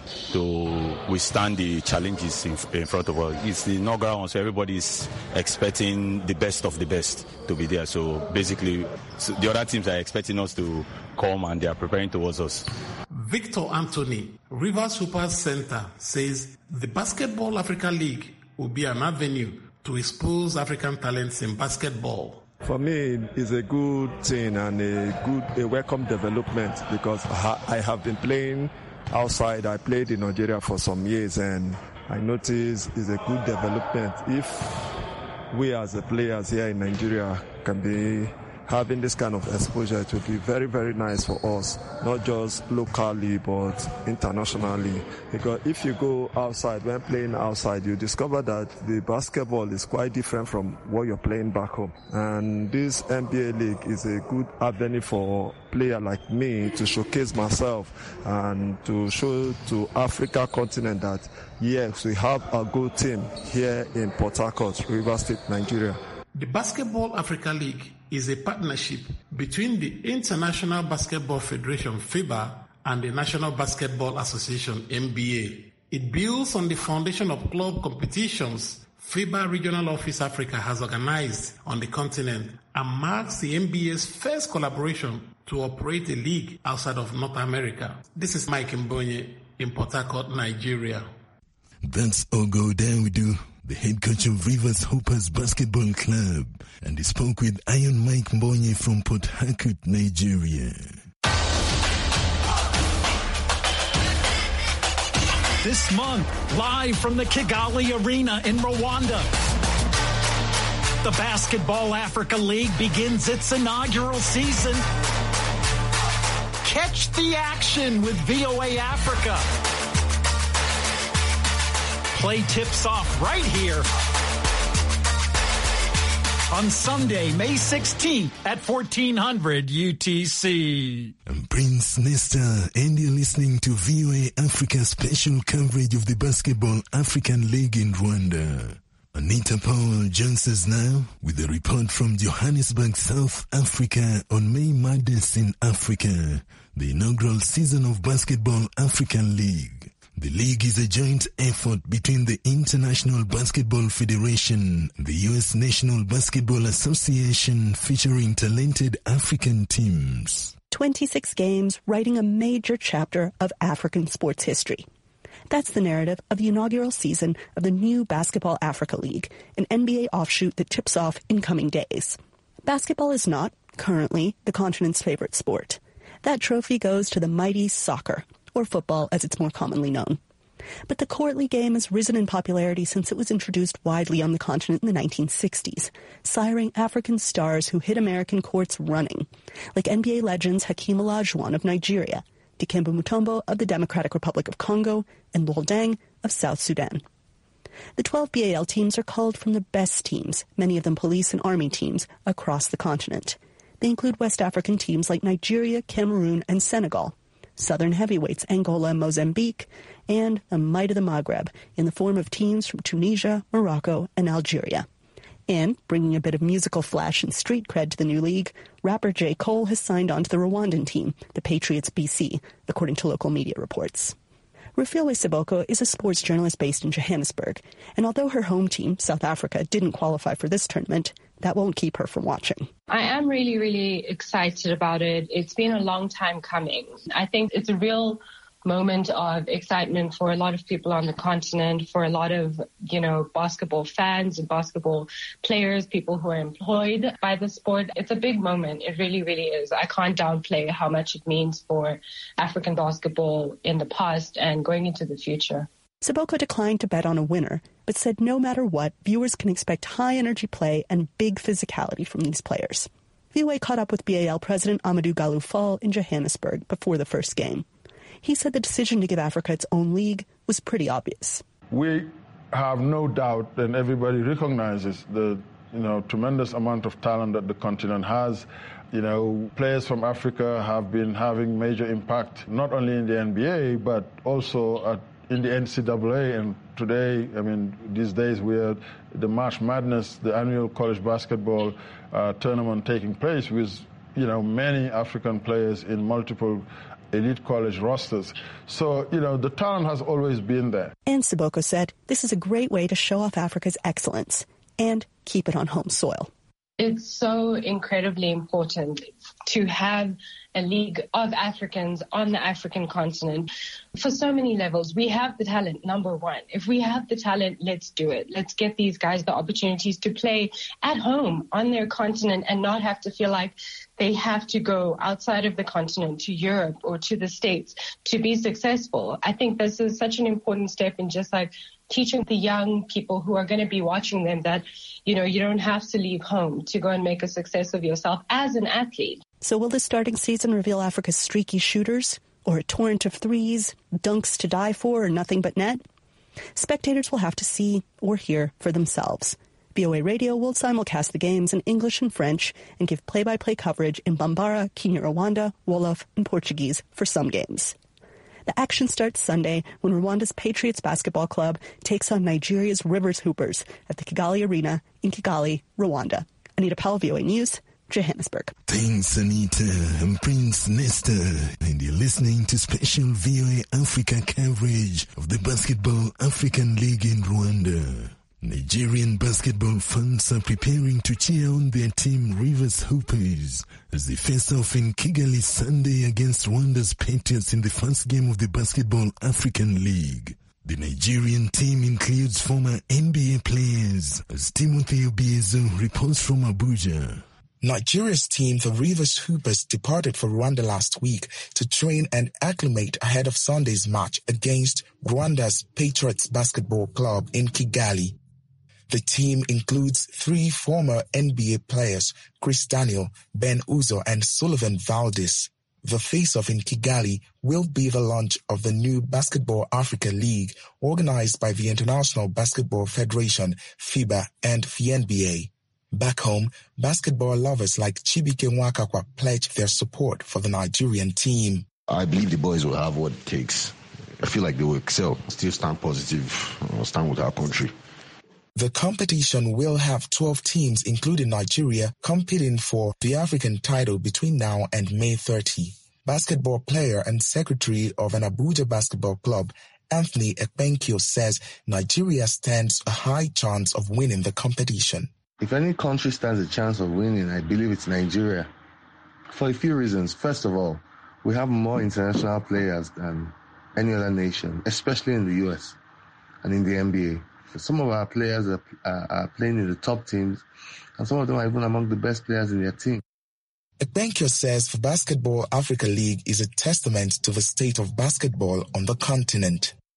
to withstand the challenges in, in front of us. It's the inaugural one, so everybody is expecting the best of the best to be there. So basically, so the other teams are expecting us to come and they are preparing towards us. Victor Anthony, Rivers Super Center, says the Basketball Africa League will be an avenue to expose African talents in basketball. For me, it's a good thing and a good, a welcome development because I have been playing outside. I played in Nigeria for some years and I notice it's a good development. If we as the players here in Nigeria can be having this kind of exposure, it will be very, very nice for us, not just locally, but internationally. Because if you go outside, when playing outside, you discover that the basketball is quite different from what you're playing back home. And this NBA league is a good avenue for a player like me to showcase myself and to show to Africa continent that yes, we have a good team here in Port Harcourt, River State, Nigeria. The Basketball Africa League is a partnership between the International Basketball Federation FIBA and the National Basketball Association NBA. It builds on the foundation of club competitions FIBA Regional Office Africa has organized on the continent and marks the NBA's first collaboration to operate a league outside of North America. This is Mike Mbonye in Port Harcourt, Nigeria. That's Ogo Dawidu, the head coach of Rivers Hoopers Basketball Club, and he spoke with Iron Mike Mbonye from Port Harcourt, Nigeria. This month, live from the Kigali Arena in Rwanda, the Basketball Africa League begins its inaugural season. Catch the action with VOA Africa. Play tips off right here on Sunday, May 16th at 1400 UTC. I'm Prince Nesta, and you're listening to VOA Africa special coverage of the Basketball African League in Rwanda. Anita Powell joins us now with a report from Johannesburg, South Africa on May Madness in Africa, the inaugural season of Basketball African League. The league is a joint effort between the International Basketball Federation, the U.S. National Basketball Association featuring talented African teams. 26 games writing a major chapter of African sports history. That's the narrative of the inaugural season of the new Basketball Africa League, an NBA offshoot that tips off in coming days. Basketball is not, currently, the continent's favorite sport. That trophy goes to the mighty soccer, or football as it's more commonly known. But the courtly game has risen in popularity since it was introduced widely on the continent in the 1960s, siring African stars who hit American courts running, like NBA legends Hakeem Olajuwon of Nigeria, Dikembe Mutombo of the Democratic Republic of Congo, and Lol Deng of South Sudan. The 12 BAL teams are called from the best teams, many of them police and army teams, across the continent. They include West African teams like Nigeria, Cameroon, and Senegal, Southern heavyweights Angola and Mozambique, and the might of the Maghreb in the form of teams from Tunisia, Morocco, and Algeria. And, bringing a bit of musical flash and street cred to the new league, rapper J. Cole has signed on to the Rwandan team, the Patriots BC, according to local media reports. Rufilwe Siboko is a sports journalist based in Johannesburg, and although her home team, South Africa, didn't qualify for this tournament, that won't keep her from watching. I am really, really excited about it. It's been a long time coming. I think it's a real moment of excitement for a lot of people on the continent, for a lot of, you know, basketball fans and basketball players, people who are employed by the sport. It's a big moment. It really, really is. I can't downplay how much it means for African basketball in the past and going into the future. Siboko declined to bet on a winner, but said no matter what, viewers can expect high energy play and big physicality from these players. VOA caught up with BAL President Amadou Galou Fall in Johannesburg before the first game. He said the decision to give Africa its own league was pretty obvious. We have no doubt, and everybody recognizes the you know tremendous amount of talent that the continent has. You know, players from Africa have been having major impact not only in the NBA but also at, in the NCAA. And today, I mean, these days we're the March Madness, the annual college basketball uh, tournament taking place with you know many African players in multiple elite college rosters. So, you know, the talent has always been there. And Siboko said this is a great way to show off Africa's excellence and keep it on home soil. It's so incredibly important to have a league of Africans on the African continent for so many levels. We have the talent, number one. If we have the talent, let's do it. Let's get these guys the opportunities to play at home on their continent and not have to feel like they have to go outside of the continent to Europe or to the States to be successful. I think this is such an important step in just like teaching the young people who are going to be watching them that, you know, you don't have to leave home to go and make a success of yourself as an athlete. So will the starting season reveal Africa's streaky shooters or a torrent of threes, dunks to die for, or nothing but net? Spectators will have to see or hear for themselves. VOA Radio will simulcast the games in English and French and give play-by-play coverage in Bambara, Kinyarwanda, Wolof, and Portuguese for some games. The action starts Sunday when Rwanda's Patriots Basketball Club takes on Nigeria's Rivers Hoopers at the Kigali Arena in Kigali, Rwanda. Anita Powell, VOA News, Johannesburg. Thanks, Anita and Prince Nestor. And you're listening to special VOA Africa coverage of the Basketball African League in Rwanda. Nigerian basketball fans are preparing to cheer on their team Rivers Hoopers as they face off in Kigali Sunday against Rwanda's Patriots in the first game of the Basketball African League. The Nigerian team includes former NBA players as Timothy Obiezo reports from Abuja. Nigeria's team, the Rivers Hoopers, departed for Rwanda last week to train and acclimate ahead of Sunday's match against Rwanda's Patriots Basketball Club in Kigali. The team includes three former NBA players, Chris Daniel, Ben Uzo, and Sullivan Valdez. The face-off in Kigali will be the launch of the new Basketball Africa League organized by the International Basketball Federation, FIBA, and the NBA. Back home, basketball lovers like Chibike Nwakakwa pledge their support for the Nigerian team. I believe the boys will have what it takes. I feel like they will excel, still stand positive, stand with our country. The competition will have 12 teams, including Nigeria, competing for the African title between now and May 30. Basketball player and secretary of an Abuja basketball club, Anthony Ekpenkio says Nigeria stands a high chance of winning the competition. If any country stands a chance of winning, I believe it's Nigeria. For a few reasons. First of all, we have more international players than any other nation, especially in the US and in the NBA. Some of our players are, are, are, playing in the top teams, and some of them are even among the best players in their team. Ekpenkyo says the Basketball Africa League is a testament to the state of basketball on the continent.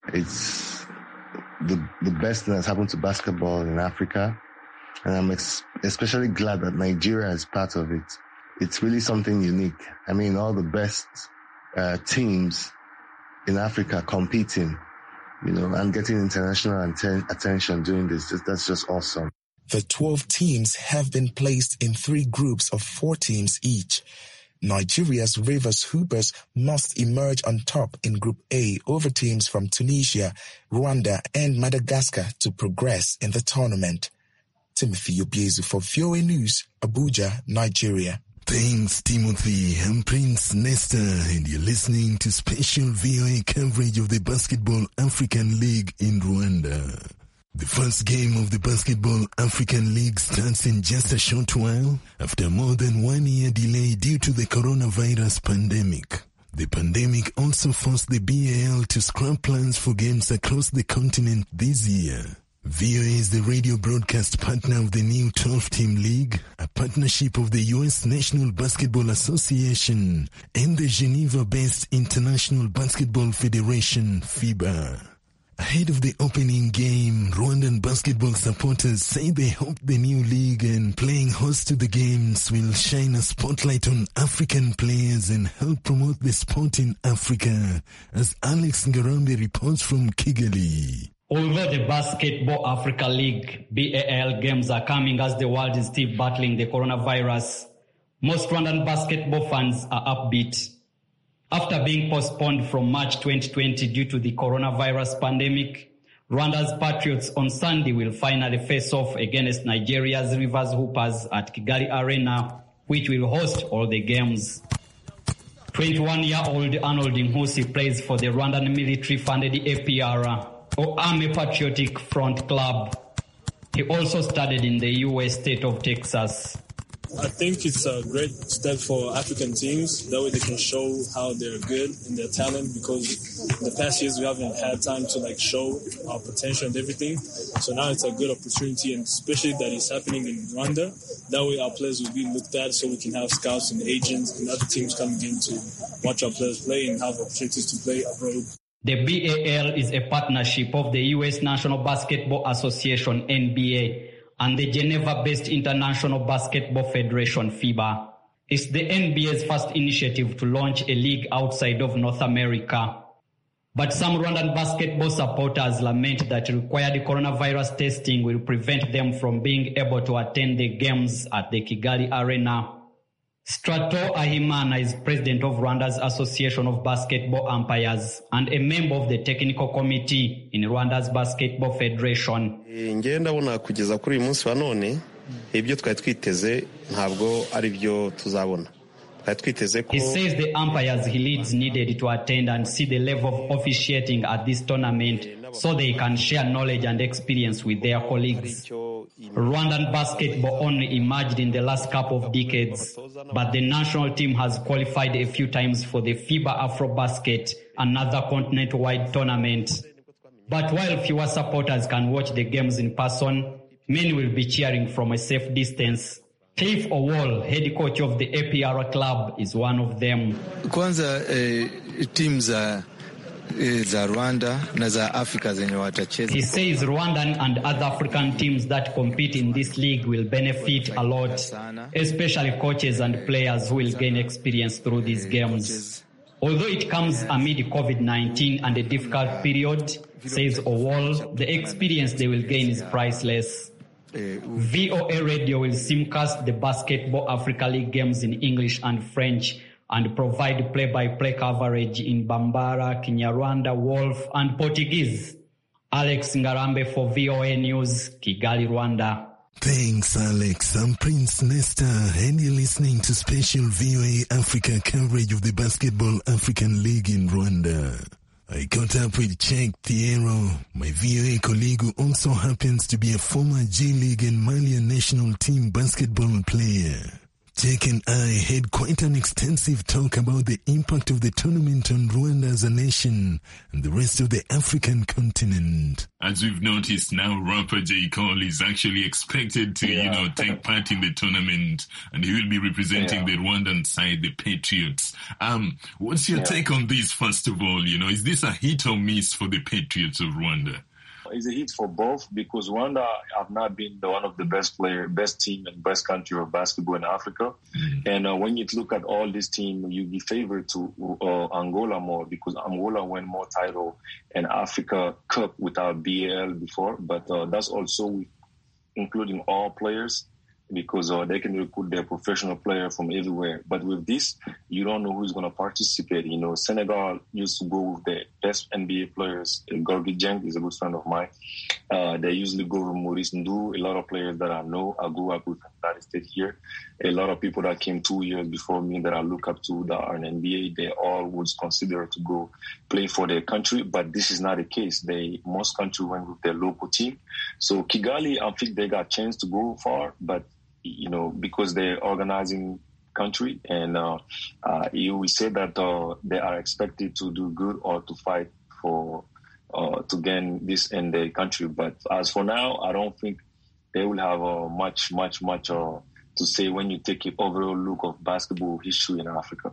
It's the, the best thing that's happened to basketball in Africa. And I'm ex- especially glad that Nigeria is part of it. It's really something unique. I mean, all the best uh, teams in Africa competing, you know, and getting international atten- attention doing this. That's just awesome. The 12 teams have been placed in three groups of four teams each. Nigeria's Rivers Hoopers must emerge on top in Group A over teams from Tunisia, Rwanda, and Madagascar to progress in the tournament. Timothy Obiezu for VOA News, Abuja, Nigeria. Thanks, Timothy. I'm Prince Nesta, and you're listening to special VOA coverage of the Basketball African League in Rwanda. The first game of the Basketball African League starts in just a short while after more than one year delay due to the coronavirus pandemic. The pandemic also forced the BAL to scrap plans for games across the continent this year. VOA is the radio broadcast partner of the new 12 team league, a partnership of the U.S. National Basketball Association and the Geneva based International Basketball Federation, FIBA. Ahead of the opening game, Rwandan basketball supporters say they hope the new league and playing host to the games will shine a spotlight on African players and help promote the sport in Africa, as Alex Ngarambe reports from Kigali. Although the Basketball Africa League BAL games are coming as the world is still battling the coronavirus, most Rwandan basketball fans are upbeat. After being postponed from March 2020 due to the coronavirus pandemic, Rwanda's Patriots on Sunday will finally face off against Nigeria's Rivers Hoopers at Kigali Arena, which will host all the games. 21-year-old Arnold Nkusi plays for the Rwandan military-funded APR, or Army Patriotic Front Club. He also studied in the U.S. state of Texas. I think it's a great step for African teams. That way they can show how they're good and their talent because in the past years we haven't had time to like show our potential and everything. So now it's a good opportunity and especially that it's happening in Rwanda. That way our players will be looked at so we can have scouts and agents and other teams coming in to watch our players play and have opportunities to play abroad. The BAL is a partnership of the U.S. National Basketball Association, NBA, and the Geneva-based International Basketball Federation, FIBA. It's the NBA's first initiative to launch a league outside of North America. But some Rwandan basketball supporters lament that required coronavirus testing will prevent them from being able to attend the games at the Kigali Arena. Strato Ahimana is president of Rwanda's Association of Basketball Umpires and a member of the technical committee in Rwanda's Basketball Federation. ngewe ndabona kugeza kuri uyu munsi wa none ibyo twari twiteze ntabwo ari byo tuzabona twari twiteze ko He says the umpires he leads needed to attend and see the level of officiating at this tournament so they can share knowledge and experience with their colleagues. Rwandan basketball only emerged in the last couple of decades, but the national team has qualified a few times for the FIBA AfroBasket, another continent-wide tournament. But while fewer supporters can watch the games in person, many will be cheering from a safe distance. Cliff Owol, head coach of the APR club, is one of them. Kwanza eh, timu za eh, za Rwanda na za Afrika zenye watacheza. He says Rwandan and other African teams that compete in this league will benefit a lot, especially coaches and players who will gain experience through these games. Although it comes amid COVID-19 and a difficult period, says Owol, the experience they will gain is priceless. VOA Radio will simcast the Basketball Africa League games in English and French and provide play-by-play coverage in Bambara, Kinyarwanda, Wolf, and Portuguese. Alex Ngarambe for VOA News, Kigali, Rwanda. Thanks, Alex. I'm Prince Nesta, and you're listening to special VOA Africa coverage of the Basketball African League in Rwanda. I caught up with Chek Thiero, my VOA colleague who also happens to be a former J League and Malian national team basketball player. Jake and I had quite an extensive talk about the impact of the tournament on Rwanda as a nation and the rest of the African continent. As we've noticed now, rapper J. Cole is actually expected to, you know, take part in the tournament and he will be representing the Rwandan side, the Patriots. Um, what's your Yeah. take on this, first of all? You know, is this a hit or miss for the Patriots of Rwanda? It's a hit for both because Rwanda have not been the one of the best player, best team, and best country of basketball in Africa. And uh, when you look at all this team, you be favored to uh, Angola more because Angola won more title in Africa Cup without BAL before. But uh, that's also including all players because uh, they can recruit their professional player from everywhere. But with this, you don't know who's going to participate. You know, Senegal used to go with the best NBA players. Uh, Gorgui Dieng is a good friend of mine. Uh, they usually go with Maurice Ndu. A lot of players that I know, I grew up with United States here. A lot of people that came two years before me that I look up to that are in NBA, they all would consider to go play for their country. But this is not the case. They most country went with their local team. So Kigali, I think they got chance to go far, but you know, because they're organizing country and uh, uh, you will say that uh, they are expected to do good or to fight for uh, to gain this in their country. But as for now, I don't think they will have uh, much, much, much uh, to say when you take an overall look of basketball history in Africa.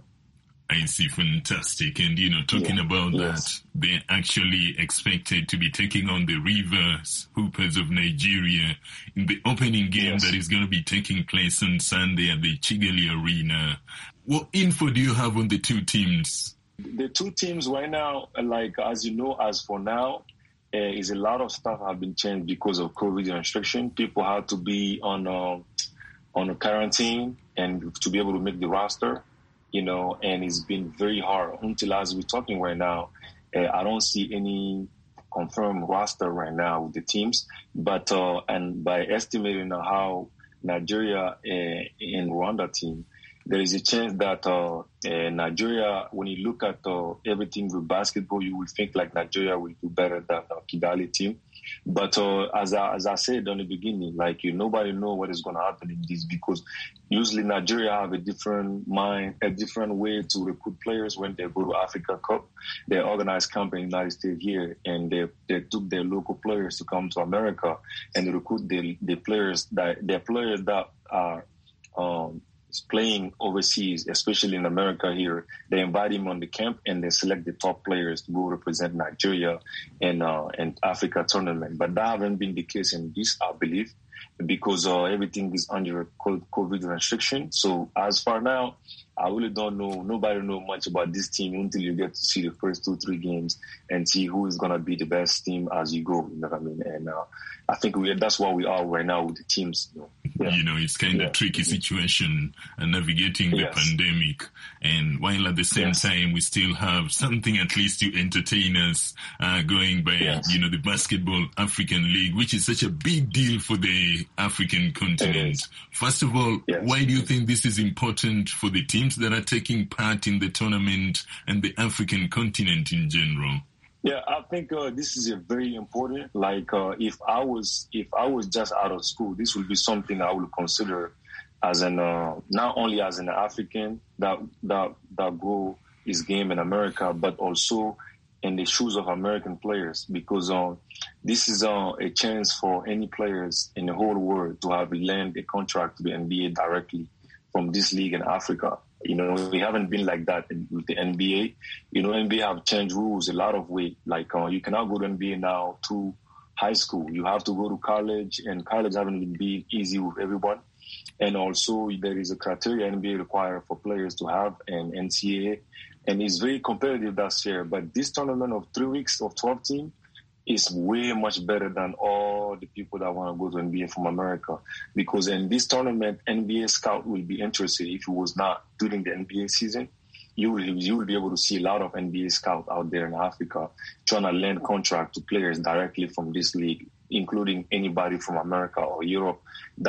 I see, fantastic. And, you know, talking Yeah, about yes. that, they're actually expected to be taking on the Rivers Hoopers of Nigeria in the opening game that is going to be taking place on Sunday at the Chigali Arena. What info do you have on the two teams? the two teams right now, like as you know, as for now, uh, is a lot of stuff have been changed because of COVID restriction. People had to be on uh, on a quarantine and to be able to make the roster, you know, and it's been very hard until as we're talking right now. Uh, I don't see any confirmed roster right now with the teams, but uh, and by estimating how Nigeria uh, and Rwanda team there is a chance that uh, uh, Nigeria, when you look at uh, everything with basketball, you will think like Nigeria will do better than uh, Kigali team. But uh, as I, as I said on the beginning, like you, nobody know what is going to happen in this because usually Nigeria have a different mind, a different way to recruit players when they go to Africa Cup. They organize camp in the United States here, and they they took their local players to come to America and recruit the the players that their players that are. Um, playing overseas, especially in America here, they invite him on the camp and they select the top players to go represent Nigeria in uh, in Africa tournament. But that haven't been the case in this, I believe, because uh, everything is under co- COVID restriction. So as far now, I really don't know. Nobody know much about this team until you get to see the first two, three games and see who is gonna be the best team as you go. You know what I mean? And uh, I think we that's what we are right now with the teams. You know? You know, it's kind of tricky situation and navigating the Yes. pandemic. And while at the same Yes. time, we still have something at least to entertain us, uh, going by, Yes. you know, the Basketball African League, which is such a big deal for the African continent. First of all, why do you think this is important for the teams that are taking part in the tournament and the African continent in general? Yeah, I think uh, this is a very important. Like, uh, if I was if I was just out of school, this would be something I would consider as an uh, not only as an African that that that grow his game in America, but also in the shoes of American players because uh, this is uh, a chance for any players in the whole world to have land a contract to the NBA directly from this league in Africa. You know, we haven't been like that in, with the NBA. You know, NBA have changed rules a lot of way. Like uh, you cannot go to NBA now to high school. You have to go to college, and college haven't been easy with everyone. And also, there is a criteria NBA require for players to have an NCAA, and it's very competitive this year. But this tournament of three weeks of 12 team is way much better than all the people that want to go to NBA from America. Because in this tournament, NBA scout will be interested if it was not during the NBA season. You will, you will be able to see a lot of NBA scout out there in Africa trying to land contract to players directly from this league, including anybody from America or Europe that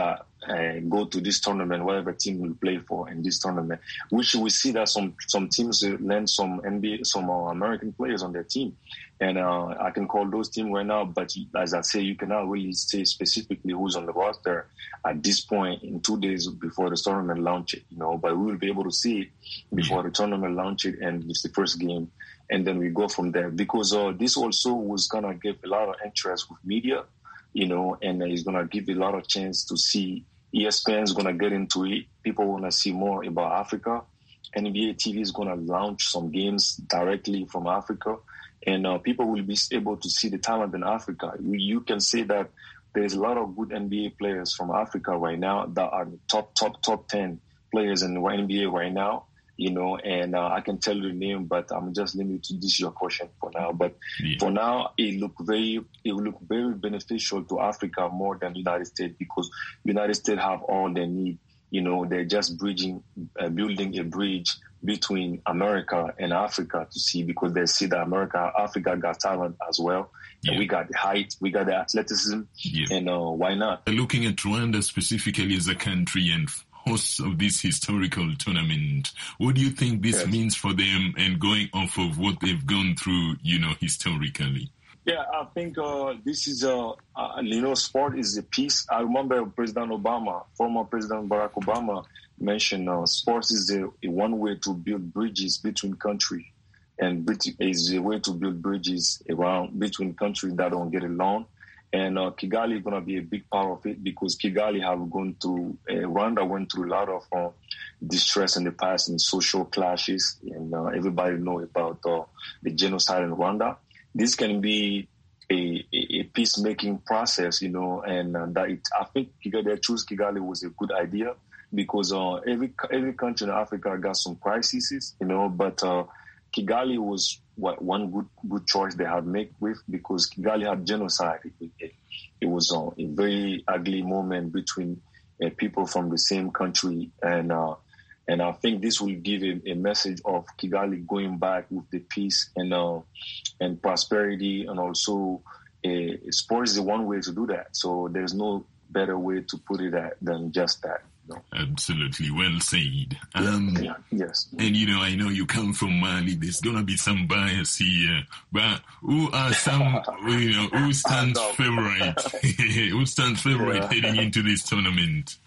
uh, go to this tournament, whatever team will play for in this tournament. Which we see that some some teams land some NBA, some uh, American players on their team, and uh, I can call those teams right now. But as I say, you cannot really say specifically who's on the roster at this point in two days before the tournament launch it. You know, but we will be able to see it before the tournament launch it, and it's the first game, and then we go from there. Because uh, this also was gonna give a lot of interest with media you know, and it's going to give a lot of chance to see ESPN is going to get into it. People want to see more about Africa. NBA TV is going to launch some games directly from Africa, and uh, people will be able to see the talent in Africa. You can say that there's a lot of good NBA players from Africa right now that are top, top, top 10 players in the NBA right now you know, and uh, I can tell you the name, but I'm just limited to this your question for now. But yeah. for now, it look very, it will look very beneficial to Africa more than United States because United States have all they need. You know, they're just bridging, uh, building a bridge between America and Africa to see because they see that America, Africa got talent as well. Yeah. We got the height, we got the athleticism, yeah. and uh, why not? Looking at Rwanda specifically as a country and hosts of this historical tournament. What do you think this yes. means for them and going off of what they've gone through, you know, historically? Yeah, I think uh, this is a, uh, you know, sport is a piece. I remember President Obama, former President Barack Obama, mentioned uh, sports is a, a, one way to build bridges between countries, and is a way to build bridges around between countries that don't get along. And uh, Kigali is going to be a big part of it because Kigali have gone through, uh, Rwanda went through a lot of uh, distress in the past and social clashes. And uh, everybody know about uh, the genocide in Rwanda. This can be a, a, a peacemaking process, you know, and uh, that it, I think Kigali, choose Kigali was a good idea because every every country in Africa got some crises, you know, but Kigali was what one good good choice they had made with because Kigali had genocide. It, it, it was uh, a very ugly moment between uh, people from the same country, and uh, and I think this will give a, a, message of Kigali going back with the peace and uh, and prosperity, and also uh, sport is the one way to do that. So there's no better way to put it at, than just that. No. Absolutely. Well said. Um, yeah, yes. And you know, I know you come from Mali. There's gonna be some bias here, but who are some, you know, who stands favorite? who stands favorite yeah. heading into this tournament?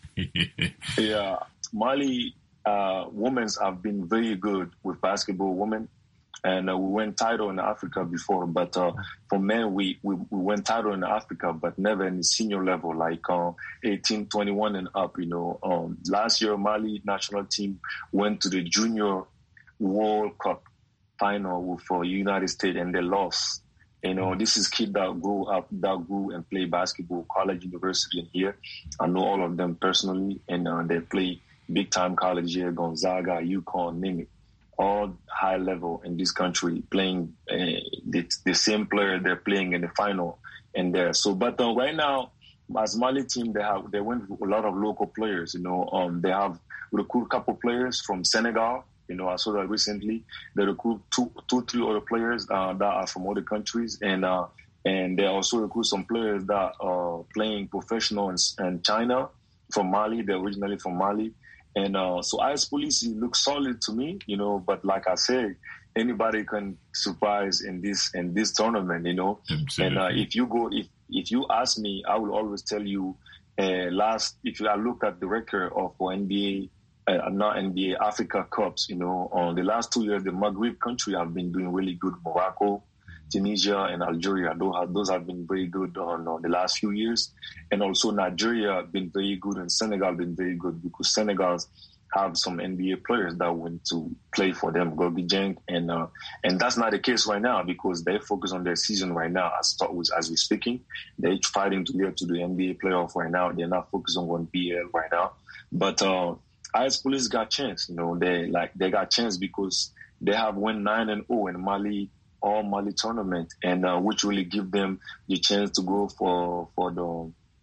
yeah, Mali uh, women's have been very good with basketball. Women and uh, we went title in Africa before. But uh, for men, we, we, we went title in Africa, but never in the senior level, like uh, 18, 21 and up. You know, um, last year Mali national team went to the Junior World Cup final for United States, and they lost. You know, this is kids that grew up, that grew and play basketball, college, university, and here. I know all of them personally, and uh, they play big time college here, Gonzaga, UConn, name it all high level in this country playing uh, the, the, same player they're playing in the final and there. So, but uh, right now, as Mali team, they have they went with a lot of local players. You know, um, they have recruit a couple players from Senegal. You know, I saw that recently. They recruit two, two, three other players uh, that are from other countries, and uh, and they also recruit some players that are playing professional in, in China from Mali. They're originally from Mali. And uh, so IS Police looks solid to me, you know, but like I said, anybody can surprise in this in this tournament, you know. Absolutely. And uh, if you go, if if you ask me, I will always tell you. Uh, last, if I look at the record of NBA, uh, not NBA Africa Cups, you know, on the last two years, the Maghreb country have been doing really good. Morocco, Tunisia and Algeria. Those have, those have been very good on, on the last few years. And also Nigeria been very good and Senegal been very good because Senegal have some NBA players that went to play for them, Gorgui Dieng, and uh, and that's not the case right now because they focus on their season right now. As as we're speaking, they're fighting to get to the NBA playoff right now. They're not focused on one BL right now, but uh, IS Police got chance. You know, they like they got chance because they have won nine and zero, and Mali all Mali tournament, and uh, which really give them the chance to go for for the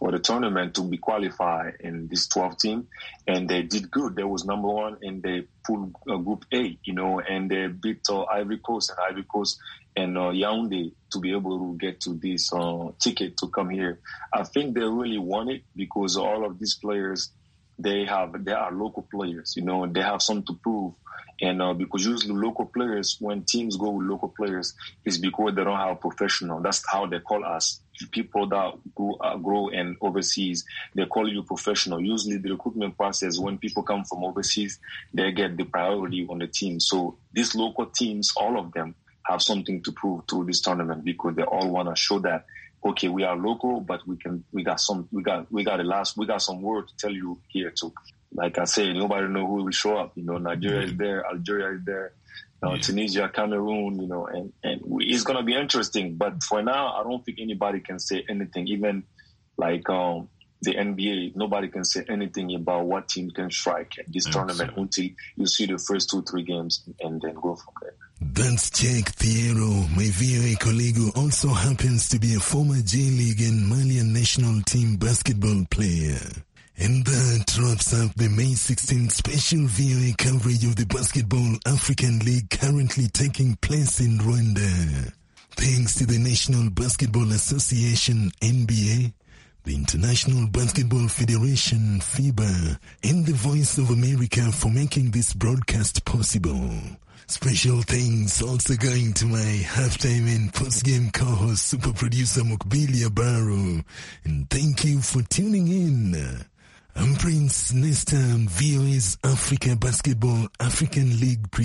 for the tournament to be qualified in this 12 team, and they did good. They was number one in the pool uh, group A, you know, and they beat uh, Ivory Coast and Ivory Coast and uh, Yaoundé to be able to get to this uh, ticket to come here. I think they really want it because all of these players, they have they are local players, you know, they have something to prove. And uh, because usually local players, when teams go with local players, is because they don't have professional. That's how they call us. People that grow, uh, grow in overseas, they call you professional. Usually the recruitment process, when people come from overseas, they get the priority on the team. So these local teams, all of them, have something to prove through this tournament because they all want to show that okay, we are local, but we can we got some we got we got a last we got some word to tell you here too. Like I said, nobody know who will show up. You know, Nigeria is there, Algeria is there, you know, Tunisia, Cameroon. You know, and and it's gonna be interesting. But for now, I don't think anybody can say anything. Even like um, the NBA, nobody can say anything about what team can strike at this tournament until you see the first two three games and then go from there. That's Jack Thiero, my VOA colleague who also happens to be a former J-League and Malian national team basketball player. And that wraps up the May 16th special VOA coverage of the Basketball African League currently taking place in Rwanda. Thanks to the National Basketball Association, NBA, the International Basketball Federation, FIBA, and the Voice of America for making this broadcast possible. Special thanks also going to my halftime and postgame co-host, super producer Mukbilia Baru. And thank you for tuning in. I'm Prince Nesta on VOA's Africa Basketball African League